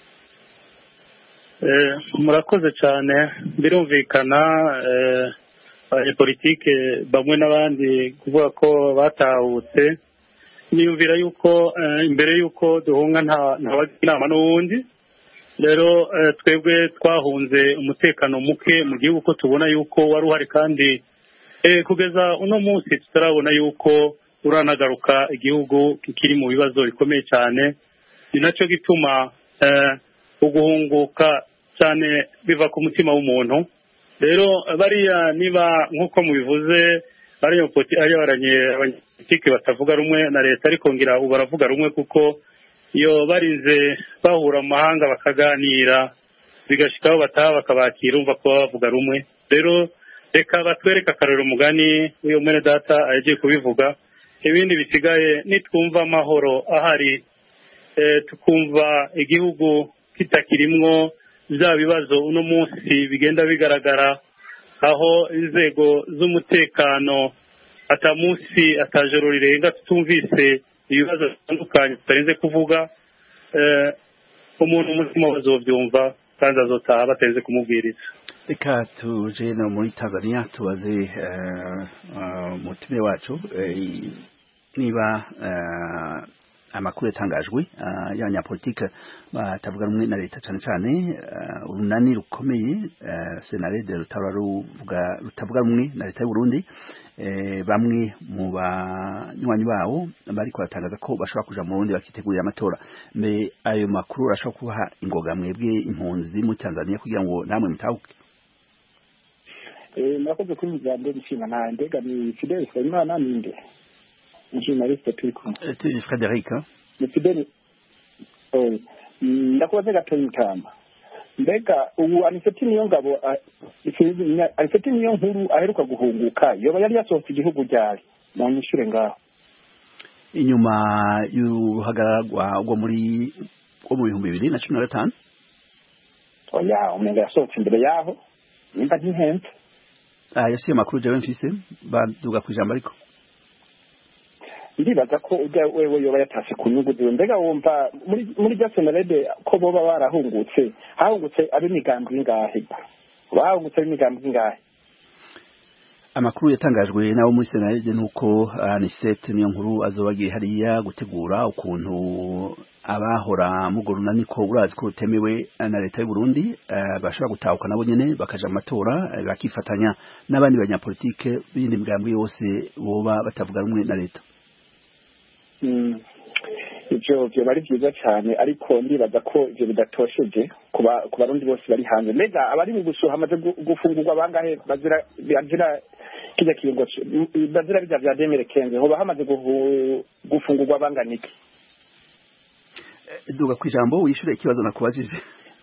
murakoze cyane birumvikana abanyepolitike bamwe n'abandi kuvuga ko batahutse niyumvira yuko imbere y'uko duhunga ntabagira inama n'uwundi rero twebwe twahunze umutekano muke mu gihugu ko tubona yuko wari uhari kandi kugeza uno munsi tutarabona yuko uranagaruka igihugu kikiri mu bibazo bikomeye cyane ni nacyo gituma uguhunguka cyane biva ku mutima w'umuntu rero bariya niba nk'uko mubivuze ari abanyapolitiki batavuga rumwe na leta ariko ngira ubu baravuga rumwe kuko iyo barinze bahura mu mahanga bakaganira bigashikaho bataha bakabakira umva ko bavuga rumwe rero reka batwereke akarero umugani w'iyo mwene data yagiye kubivuga ibindi bisigaye nitwumva amahoro ahari tukumva igihugu kitakirimwo bya bibazo uno munsi bigenda bigaragara aho inzego z'umutekano ata munsi atajoro rirenga tutumvise ibibazo bitandukanye tutarinze kuvuga eh, umuntu umutima bazovyumva kandi azotaha batarinze kumubwiriza reka tuje no muri tanzania tubaze eh, eh, umutumire wacu eh, niba eh, amakuru yatangajwe eh, y'abanyapolitike batavuga rumwe na leta cyane cyane eh, urunani rukomeye eh, senarede rutaba ruvuga- rutavuga rumwe na leta y'u Burundi eh, bamwe mu banywanyi bawo bariko baratangaza ko bashobora kuja mu Burundi bakitegurira amatora mbe ayo makuru arashobora kubaha ingoga mwebwe impunzi muri Tanzania kugira ngo namwe mutahuke Eh, murakoze kuri mu jambo nshinga nta ndega ni Fidel Nsabimana ninde umujournaliste turi kumwe Eh, tu- Frederic hein? ni Fidel oya Mm, ndakubaze gatoya mutamba mbega ubu aniseti niyo ngabo ah, isinzi nya- aniseti niyo nkuru aheruka guhunguka yoba yari yasohotse igihugu ryari mu nyishure ngaho inyuma y'uruhagararwa rwo muri rwo mu bihumbi bibiri na cumi na gatanu oya umenga yasohotse imbere yaho nimba ntihenze Ah, yasiye amakuru jewe mfise baduga ku ijambo ariko ndibaza ko ujya wewe yoba yatase ku nyungu ziwe mbega wumva muri muri rya senarede ko boba barahungutse hahungutse ab'imigambi ingahe bahungutse ab'imigambi ingahe amakuru yatangajwe n'abo muri senarede nuko anisete niyo nkuru azoba agiye hariya gutegura ukuntu abahora mu runani ko urazi ko rutemewe na leta y'u Burundi eh, bashobora gutahuka nabo nyene bakaja mu matora eh, bakifatanya n'abandi banyapolitike b'iyindi migambi yose boba batavuga rumwe na leta Mm. ivyo vyoba ari vyiza cane ariko ndibaza ko ivyo bidatosheje ku ba- ku barundi bose bari hanze mbega abari mu bushuha hamaze gu- gufungurwa bangahe bazira bazira kirya kiringo c- m- bazira birya vya demere kenze hoba hamaze guhu- gufungurwa bangana iki Eh, duga ku ijambo wishure ikibazo nakubajije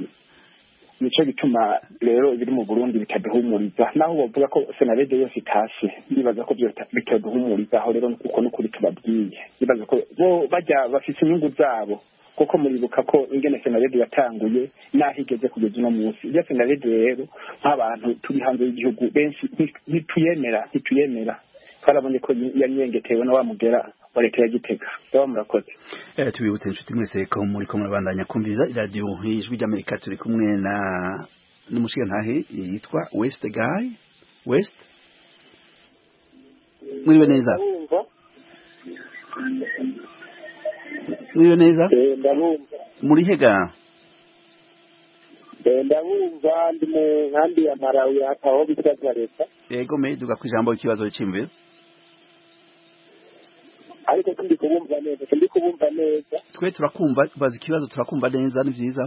nico gituma rero ibiri mu burundi bitaduhumuriza naho bavuga ko senarede yose itashe ndibaza ko vyota- bitaduhumuriza aho rero kuko n'ukuri tubabwiye ndibaza ko bo bajya bafise inyungu zabo kuko muribuka ko ingene senarede yatanguye n'aho igeze kugeza uno munsi iyo senarede rero nk'abantu turi hanze y'igihugu benshi nti- ntituyemera ntituyemera twarabonye ko yanyengetewe na wa mugera wa leta ya gitega baba murakoze Eh, tubibutse inshuti mwese ko muri ko murabandanya kumviriza iradiyo ijwi ry'amerika turi kumwe na n'umushigantahe yitwa west guy west mwiriwe neza mwiriwe neza ndabumva muri hega ndabumva ndi mu nkambi ya marawi aho bitwa leta yego me duga ku ijambo ikibazo cy'imviro ariko sindi kubumva neza sindi kubumva neza twe turakumva baza ikibazo turakumva neza ni byiza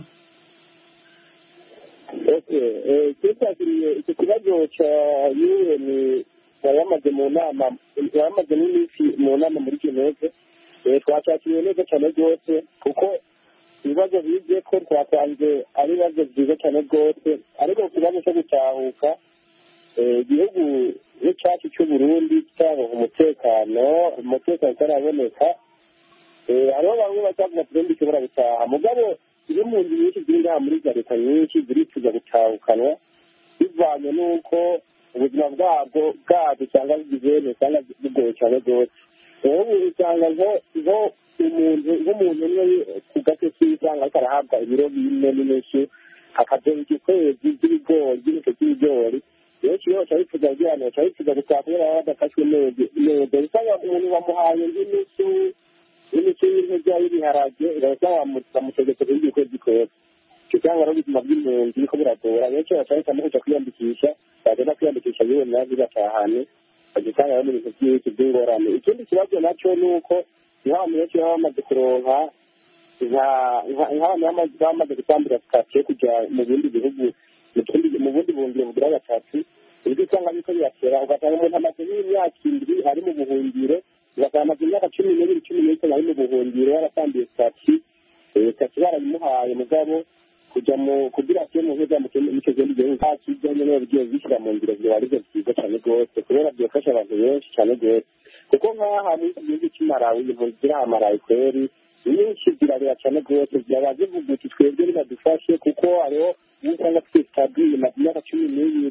cyakiriye icyo kibazo cya un yari yamaze mu nama yari yamaze n'iminsi mu nama muri geneve twacyakiriye neza cyane rwose kuko ibibazo bibye ko twatanze ari ibibazo byiza cyane rwose ariko ku kibazo cyo gutahuka igihugu nk'icyacu cy'uburundi cyangwa umutekano umutekano utaraboneka hariho bamwe bazavuga ati ubundi ushobora gutaha mugabo iyo mu nzu nyinshi ziri ngaha muri za leta nyinshi zirifuza gutahukanwa bivanye n'uko ubuzima bwabwo bwabwo cyangwa bw'ibintu usanga bugoye cyane rwose ubu usanga nko umuntu nk'umuntu umwe ku gace k'isanga ariko arahabwa ibiro bine n'inusu akadoha igikwezi by'ibigori by'ibito by'ibigori benshi iyo baca bifuza kugira ngo baca bifuza gutaha kubera baba badafashwe neza usanga umuntu bamuhaye nk'inusu n'inusu y'intege y'ibiharage ugasanga bamutegetse kuri ibyo kwezi kose usanga ari ubuzima bw'impunzi biriko buragora benshi baca bahitamo kuja kwiyandikisha bagenda kwiyandikisha yewe nabi batahane bagisanga rero n'ibintu byinshi by'ingorane ikindi kibazo naco ni uko nk'abantu benshi baba bamaze kuronka nk'abantu bamaze gutambira sitasiyo kuja mu bindi bihugu mu bundi buhungiro bugira gatatu ibyo usanga biriko biratera ugasanga umuntu amaze nk'imyaka indwi ari mu buhungiro ugasanga amaze imyaka cumi n'ibiri cumi n'itanu ari mu buhungiro yaratambiye sitasiyo sitasiyo barayimuhaye mugabo kuja mu kugira atiyo mu nkuza mu icyo kindi gihugu nta kijya nyene bigiye bishyira mu ngiro vyoba arivyo vyiza cane rwose kubera vyofasha abantu benshi cane rwose kuko nk'aha muri iki gihugu c'imarawi impunzi ziri aha marawi kweri nyinshi zirarera cane rwose zaba zivuga uti twebwe nibadufashe kuko hariho usanga twese tadwiye maze imyaka cumi n'ibiri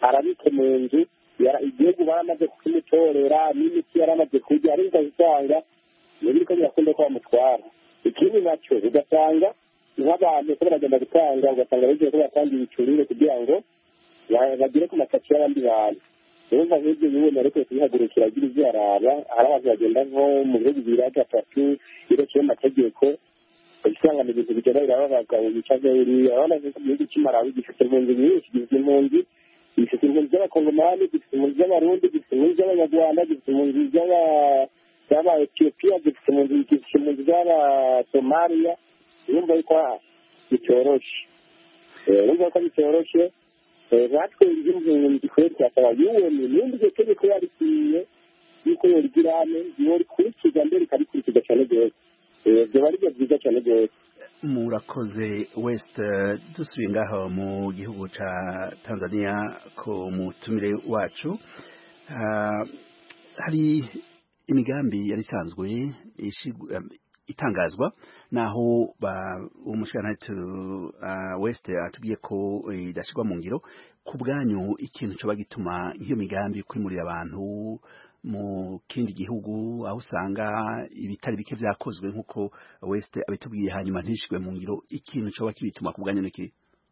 arabike mu nzu yara- igihugu baramaze kukimutorera n'imiti yaramaze kurya ariko usanga ntibiriko birakunda ko bamutwara ikindi nacyo ugasanga nk'abantu ko baragenda gutanga ugasanga bagiye ko batanga ibicurire kugira ngo ba- bagere ku matatu y'abandi bantu urumva nk'ibyo bibona ariko kubihagurukira agira ibyo araba hari abantu bagenda nko mu bihugu bibiri gatatu birekeye amategeko usanga ni ibintu bigenda biraba abagabo bicaje buriya urabona ko igihugu cy'imarawi gifite impunzi nyinshi gifite impunzi gifite impunzi z'abakongomani gifite impunzi z'abarundi gifite impunzi z'abanyarwanda gifite impunzi z'aba- z'aba-etiyopiya gifite impunzi gifite impunzi z'abasomaliya urumva yuko bitoroshe Eh, urumva ko bitoroshe Eh, natwe impunzi kure twasaba yuweni nimba iryo tegeko yarikwiye yuko yorigirane yorikurikiza mbere ikarikurikiza cyane rwose Eh, byoba ari byo byiza cyane rwose murakoze west eh, dusubiye ngaho mu gihugu ca tanzania ko mutumire wacu Ah, hari imigambi yari isanzwe ishigwa- em, itangazwa naho ba- umushikiranganji uh, west atubwiye ko eh, idashirwa mu ngiro ku bwanyu ikintu coba gituma nk'iyo migambi kwimurira abantu mu kindi gihugu aho usanga ibitari bike vyakozwe nk'uko west abitubwiye hanyuma ntishirwe mu ngiro ikintu coba kibituma ku bwanyu niki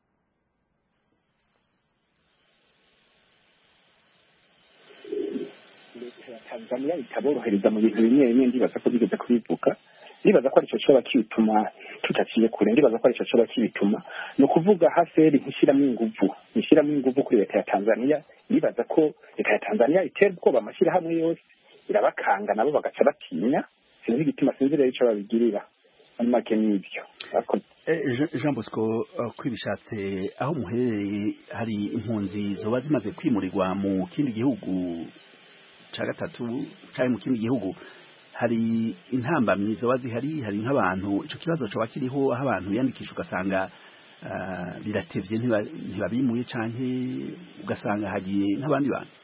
leta ya tanzania itaborohereza mu bintu bimwe bimwe ndibaza ko bigeze kubivuga ndibaza ko aricyo coba kibituma tutaciye kure ndibaza ko aricyo coba kibituma ni ukuvuga haseri ntishyiramo inguvu ntishyiramo inguvu kuri leta ya tanzania ndibaza ko leta ya tanzania itera ubwoba amashyirahamwe yose irabakanga nabo bagaca batinya sinzi igituma sinzi rero icyo babigirira muri make n'ibyo Murakoze. Eh, Jean- Jean Bosco uh, kwibishatse aho muherereye hari impunzi zoba zimaze kwimurirwa mu kindi gihugu ca gatatu canke mu kindi gihugu hari intambamyi zoba zihari hari nk'abantu ico kibazo coba kiriho aho abantu biyandikisha ugasanga uh, biratevye ntiba- ntibabimuye canke ugasanga hagiye nk'abandi bantu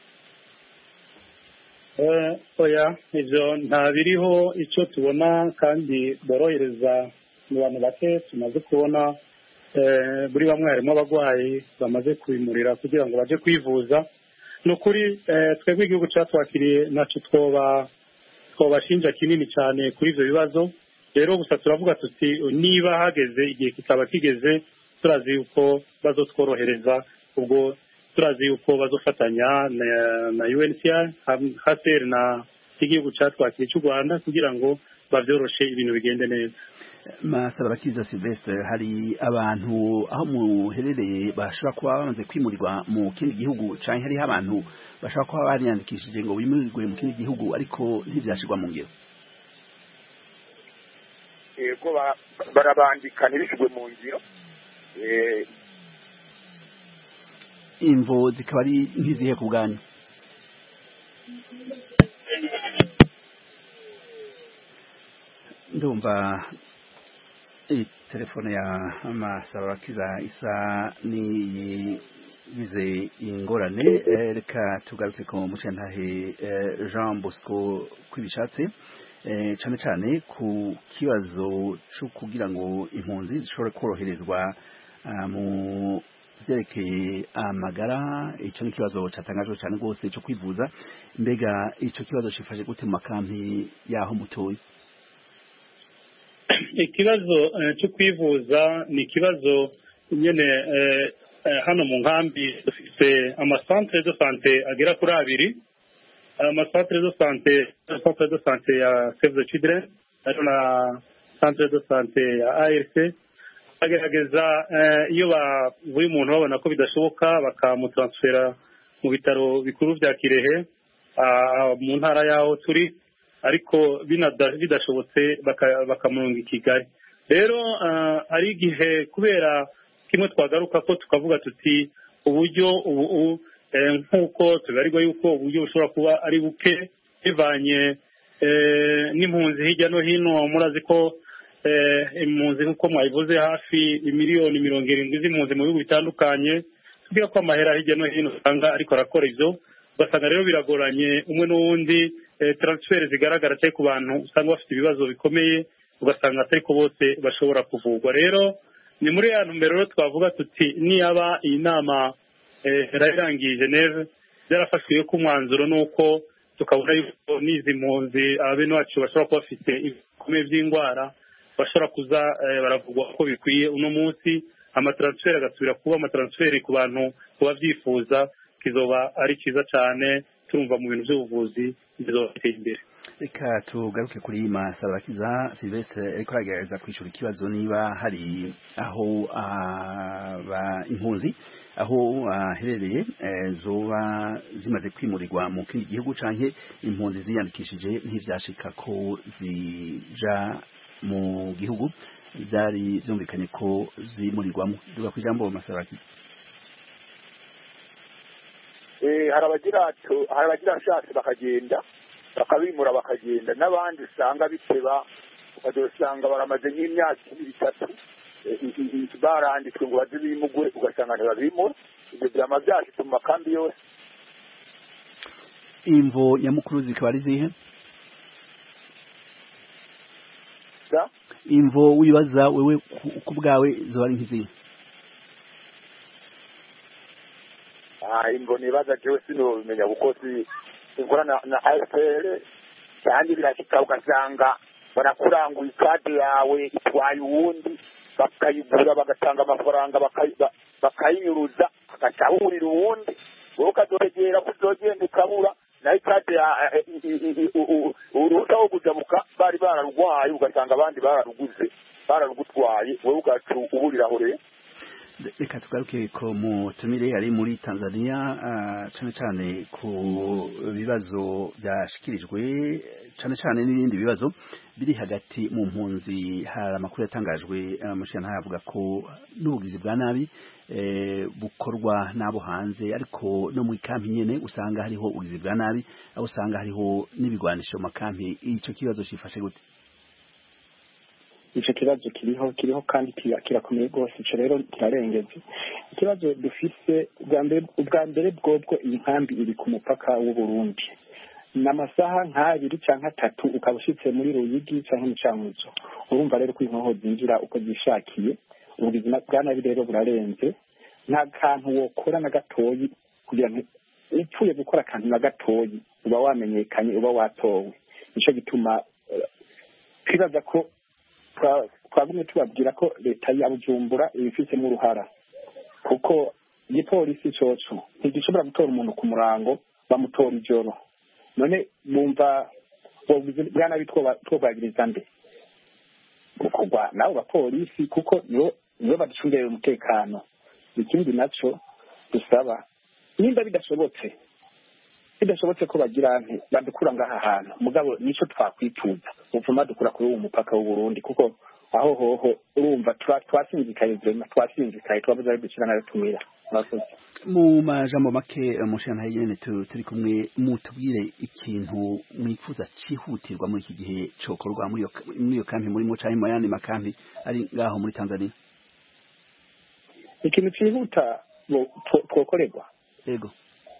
Eh, oya ivyo nta biriho icyo tubona kandi borohereza mu bantu bake tumaze kubona eh, muri bamwe harimo abarwayi bamaze kubimurira kugira ngo baje kwivuza ni ukuri eh, twebwe igihugu cyatwakiriye naco twoba twobashinja kinini cyane kuri ivyo bibazo rero gusa turavuga tuti niba hageze igihe kikaba kigeze turazi yuko bazotworohereza ubwo turazi yuko bazofatanya na, na UNHCR ham- HCR na igihugu catwakiriye cy'u Rwanda kugira ngo bavyoroshe ibintu bigende neza Masaba Bakiza Sylvestre hari abantu aho muherereye bashobora kuba bamaze kwimurirwa mu kindi gihugu canke hariho abantu bashobora kuba bariyandikishije ngo bimurirwe mu kindi gihugu ariko ntivyashirwa mu ngiro yego ba- barabandika ntibishyirwe mu ngiro Eh, imvo zikaba ari nk'izihe ku bwanyu ndumva iyi telefone ya Masaba Bakiza isa niyigize ingorane Eh, reka tugaruke ku mucantahe eh, Jean Bosco kwibishatse eh, cane cane ku kibazo co kugira ngo impunzi zishobore koroherezwa ah, mu vyerekeye amagara ico ni ikibazo catangajwe cane rwose co kwivuza mbega ico kibazo cifashe gute mu makampi yaho mutoye ikibazo eh, cyo kwivuza ni ikibazo nyene eh, eh, hano mu nkambi dufite amasantere de sante agera kuri abiri amasantere de sante centre de sante ya save the children hariho na centre de sante ya ARC bagerageza eh, iyo bavuye umuntu babona ko bidashoboka bakamutransfera mu bitaro bikuru bya Kirehe ah, mu ntara yaho turi ariko binada- bidashobotse baka- bakamurunga i Kigali rero ah, hari igihe kubera kimwe twagaruka ko tukavuga tuti uburyo ubu ubu, eh, nk'uko tubarirwa yuko uburyo bushobora kuba ari buke bivanye eh, n'impunzi hirya no hino murazi ko eh, impunzi nk'uko mwabivuze hafi imiliyoni mirongo irindwi z'impunzi mu bihugu bitandukanye tubwira ko amahera hirya no hino usanga ariko arakora ivyo ugasanga rero biragoranye umwe n'uwundi eh, transfer zigaragara cyane ku bantu usanga bafite ibibazo bikomeye ugasanga atari ko bose bashobora kuvurwa rero ni muri ya ntumbero rero twavuga tuti niyaba iyi nama yararangiye geneve byarafashwe ko umwanzuro ni uko tukabona yuko n'izi mpunzi abene wacu bashobora kuba bafite ibikomeye by'indwara bashobora kuza baravugwa ko bikwiye uno munsi amataransiferi agasubira kuba amataransiferi ku bantu kuba byifuza kizoba ari cyiza cyane turumva mu bintu by'ubuvuzi bizoba biteye imbere reka tugaruke kuri masarabakiza silvestre ariko aragerageza kwishyura ikibazo niba hari aho impunzi aho aherereye zoba zimaze kwimurirwa mu kindi gihugu canke impunzi ziyandikishije ntivyashika ko zija mu gihugu byari byumvikanye ko zimurirwamo duga ku ijambo masarabakiza hari abagira hari abagira ashatse bakagenda bakabimura bakagenda n'abandi usanga biteba ukazasanga baramaze nk'imyaka ibiri itatu baranditswe ngo baze bimugwe ugasanga ntibabimura ibyo byama byashitse mu makambi yose imvo nyamukuru zikaba ari zihe imvo wibaza wewe ku bwawe zoba ari nk'izihe imvo nibaza jewe sinobimenya kuko sinkorana na AFL kandi birashika ugasanga barakuranguye ikade yawe itwaye uwundi bakayigura bagatanga amafaranga bakayinyuruza agacahurira uwundi wowe ukazogera kuzogenda ukabura nayo ikade uruhusa wo kujabuka bari bararugwaye ugasanga abandi bararuguze bararugutwaye wowe ugaca uburira aho rero reka tugaruke ko mutumire ari muri Tanzania cyane cyane ku bibazo byashikirijwe cyane cyane n'ibindi bibazo biri hagati mu mpunzi hari amakuru yatangajwe amashyira ntayavuga ko n'ubugizi bwa nabi bukorwa n'abo hanze ariko no mu ikampi nyene usanga hariho ubugizi bwa nabi aho usanga hariho n'ibigwanisho mu makampi icyo kibazo cyifashe gute icyo kibazo kiriho kiriho kandi kirakomeye rwose icyo rero kirarengeze ikibazo dufise ubwa mbere bwobwo iyi nkambi iri ku mupaka w'uburundi ni amasaha nk'abiri cyangwa atatu ukaba ushyitse muri ruyigi cyangwa umucamuzo urumva rero ko inkoho zinjira uko zishakiye ubuzima bwa nabi rero burarenze nta kantu wokora na gatoyi kugira ngo upfuye gukora akantu na gatoyi uba wamenyekanye uba watowe nicyo gituma twibaza ko twagumye tubabwira ko leta ya bujumbura ibifitemo uruhara kuko igipolisi coco ntigishobora gutora umuntu ku murango bamutora ijoro none bumva bwa nabi twobwagiriza nde gukorwa n'abo bapolisi kuko nibo baducungerera umutekano ikindi naco dusaba nimba bidashobotse bidashobotse ko bagira nti badukura ngaha hantu mugabo nico twakwituza upfuma dukura kuri uwo mupaka w'uburundi kuko aho hoho urumva twasinzikaye vrema twasinzikaye twabuze ari dukira nayo tumira mu majambo make mushana nyene turi kumwe mutubwire ikintu mwifuza cihutirwa muri iki gihe cokorwa muri iyo kampi murimo canke mu yandi makampi ari ngaho muri tanzania ikintu cihuta twokorerwa yego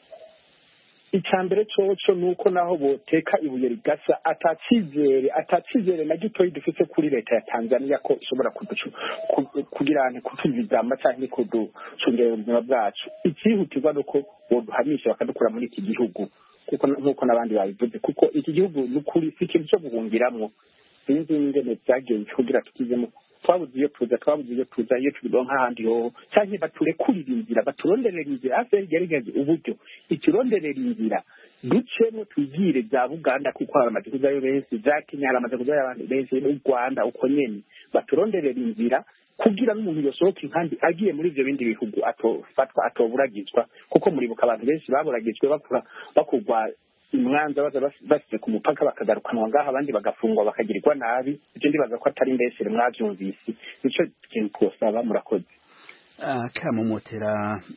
icya mbere coco ni uko naho boteka ibuye rigasa atacizere atacizere na gitoyi dufite kuri leta ya tanzania ko ishobora kugira ngo kutuzigama cyangwa kuducungera ubuzima bwacu icyihutirwa ni uko boduhamisha bakadukura muri iki gihugu kuko nk'uko n'abandi babivuze kuko iki gihugu ni ukuri si ikintu cyo guhungiramo sinzi ingene byagenze kugira tukizemo twabuze iyo tuza twabuze iyo tuza iyo tubigo nk'ahandi hoho cyangwa baturekurira inzira baturonderera inzira hafi yagerageze uburyo ituronderera inzira ducemo twigire bya buganda kuko haramaze kujayo benshi za kenya haramaze kujayo abantu benshi n'u rwanda uko nyene baturonderera inzira kugira n'umuntu yosohoka inkambi agiye muri ivyo bindi bihugu atofatwa atoburagizwa kuko muribuka abantu benshi baburagijwe bakura bakugwa imwanza baza basize ku mupaka bakagarukanwa ngaho abandi bagafungwa bakagirirwa nabi ibyo ndibaza ko atari mbeshere mwabyumvise nicyo kintu twosaba murakoze kamumotera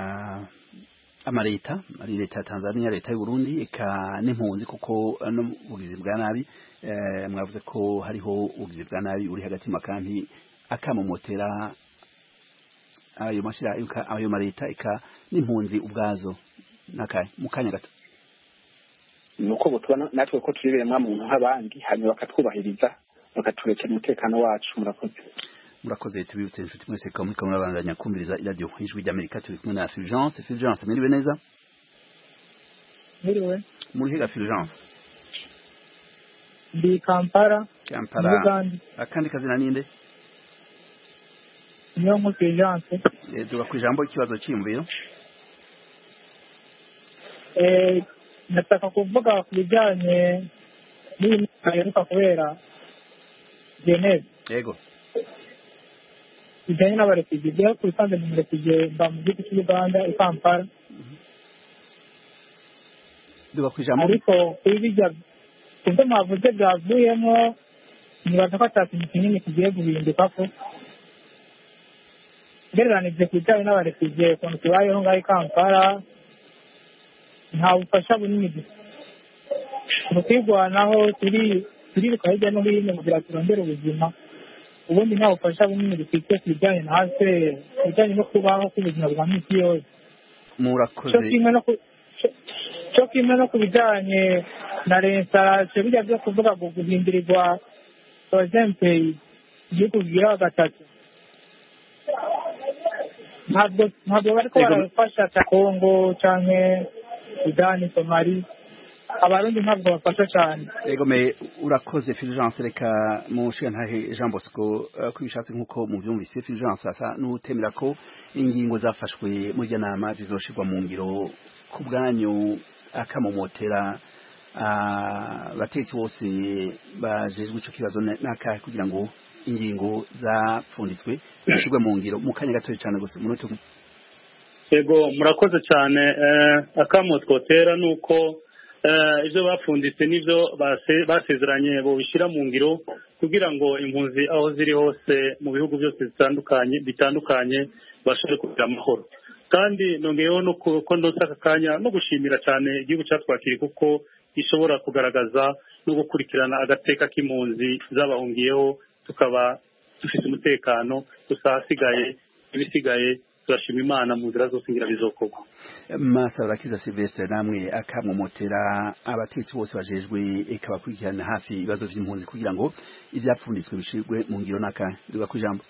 amaleta ari leta ya tanzania leta y'uburundi eka n'impunzi kuko n'ubugizi bwa nabi mwavuze ko hariho ubugizi bwa nabi uri hagati mu makampi akamumotera ayo mashira ayo maleta eka n'impunzi ubwazo nakaye mu kanya gato nuko butubona natwe ko turi biremwa muntu nk'abandi hanyuma bakatwubahiriza bakaturekera umutekano wacu murakoze murakoze tubibutse inshuti mwese ko muriko murabandanya kumviriza iradiyo ijwi ry'amerika turi kumwe na fulgence fulgence mwiriwe neza Mwiriwe muri higa fulgence ndi Kampala kampala muri Uganda akandi kazina ninde niyo nkusi Agence Eh, tuga ku ijambo ikibazo cyiyumviro eh nataka kuvuga ku bijyanye n'iyi nama iheruka kubera Geneve yego bijyanye n'abarefugee byo ku bisanzwe ni umurefugee mba mu gihugu cy'u Uganda i Kampala tuga ku ijambo ariko kuri bijya ibyo mwavuze byavuyemo nibaza ko ata kintu kinini kigiye guhinduka ko ugereranije ku bijyanye n'abarefugee ukuntu tubayeho ngaho i Kampala nta bufasha bunini dufite mu kwirwanaho turi turiruka hirya no hino kugira ngo turondere ubuzima ubundi nta bufasha bunini dufite ku bijyanye na hase ku bijyanye no kubaho k'ubuzima bwa minsi yose cyo murakoze kimwe no ku cyo- cyo kimwe no ku bijyanye na resitarasiyo bijya byo kuvuga ngo guhindurirwa porojempeyi igihugu kigira gatatu ntabwo ntabwo bariko Yego. barafasha cya kongo canke sudani somali abarundi ntabwo bafasha cyane yego me urakoze fulgence reka mushiga ntahe jean bosco eh, ko bishatse nk'uko muvyumvise fulgence asa n'utemera ko ingingo zafashwe muri iryo nama zizoshirwa mu ngiro ku bwanyu akamomotera ah, abatetsi bose bajejwe ico kibazo na- n'akahe kugira ngo ingingo zapfunditswe zishirwe mu ngiro mu kanya gatoya cane gusa umunota umwe yego murakoze cyane eh, akamo twotera ni uko eh, ibyo bapfunditse n'ibyo base- basezeranye bobishyira mu ngiro kugira ngo impunzi aho ziri hose mu bihugu byose bitandukanye bitandukanye bashobore kugira amahoro kandi nongeyeho no ku- ko ndose aka kanya no gushimira cyane igihugu cyatwakiriye kuko gishobora kugaragaza no gukurikirana agateka k'impunzi zabahungiyeho tukaba dufite umutekano gusa ahasigaye ibisigaye turashima imana mu nzira zose ngira bizokorwa Masarakiza Sylvestre namwe akamomotera abatetsi bose bajejwe eka bakurikirana hafi ibibazo vy'impunzi kugira ngo ivyapfunditswe bishirwe mu ngiro n'aka duga ku ijambo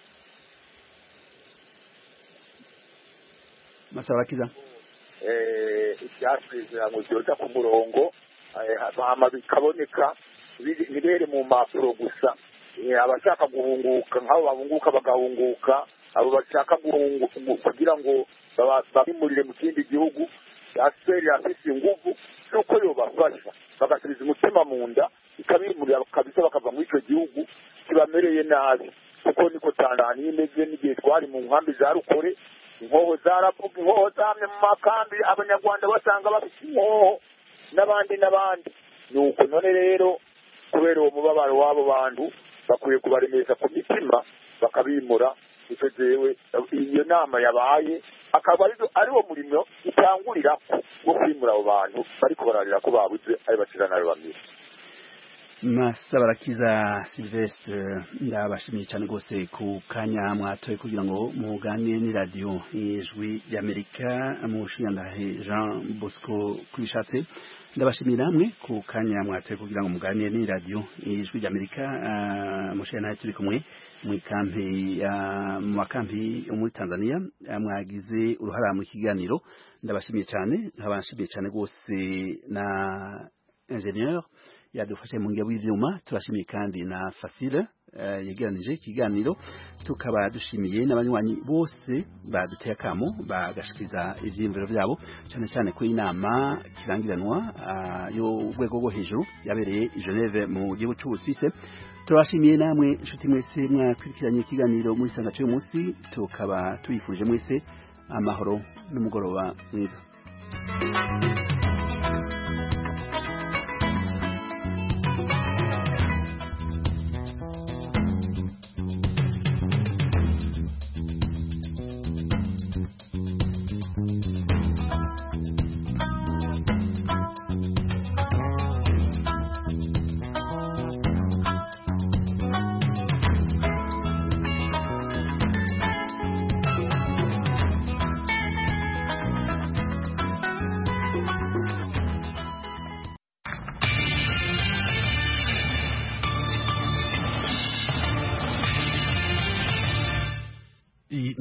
Masarakiza eh, ibyasezeranywe byoza ku murongo eh, hama bikaboneka biri- ntibere mu mpapuro gusa Eh, abashaka guhunguka nk'abo bahunguka bagahunguka abo bashaka guhungu- gu- kugira ngo baba- babimurire mu kindi gihugu yaseri afise inguvu nuko yobafasha bagasubiza umutima mu nda ikabimurira kabisa bakava muri icyo gihugu kibamereye nabi kuko niko tanzaniya imeze n'igihe twari mu nkambi za rukore inkoho zaravuga inkoho zamye mu makambi abanyarwanda basanga bafite inkoho n'abandi n'abandi nuko none rero kubera uwo mubabaro w'abo bantu bakwiye kubaremesha ku mitima bakabimura icyo jewe iyo nama yabaye akaba ari ari wo murimo utangurira wo kwimura abo bantu bariko bararira ko babuze ari bacira nayo bamira Masabarakiza Sylvestre ndabashimiye cyane rwose ku kanya mwatoye kugira ngo muganire ni radio ijwi y'Amerika mushiyandahe Jean Bosco kubishatse ndabashimiye namwe ku kanya mwatoye kugira ngo muganire ni radio ijwi y'Amerika uh, mushiyandahe turi kumwe mu kampi uh, mu makampi yo muri Tanzania uh, mwagize uruhara mu kiganiro ndabashimiye cyane nkabashimiye cyane rwose na ingénieur yadufashe mu ngabo y'ivyuma turashimiye kandi na Facile uh, yegeranije ikiganiro tukaba dushimiye n'abanywanyi bose baduteye akamo bagashikiriza ivyiyumviro vyabo cyane cyane ko inama kirangiranwa uh, yo urwego rwo hejuru yabereye i Geneve mu gihugu c'Ubusuwise turabashimiye namwe inshuti mwese mwakurikiranye ikiganiro muri sanga cy'uyu munsi tukaba tuyifurije mwese amahoro n'umugoroba mwiza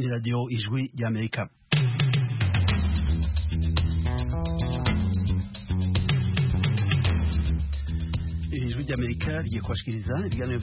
ni radiyo ijwi ry'amerika ijwi ry'amerika rigiye kubashikiriza ibiganiro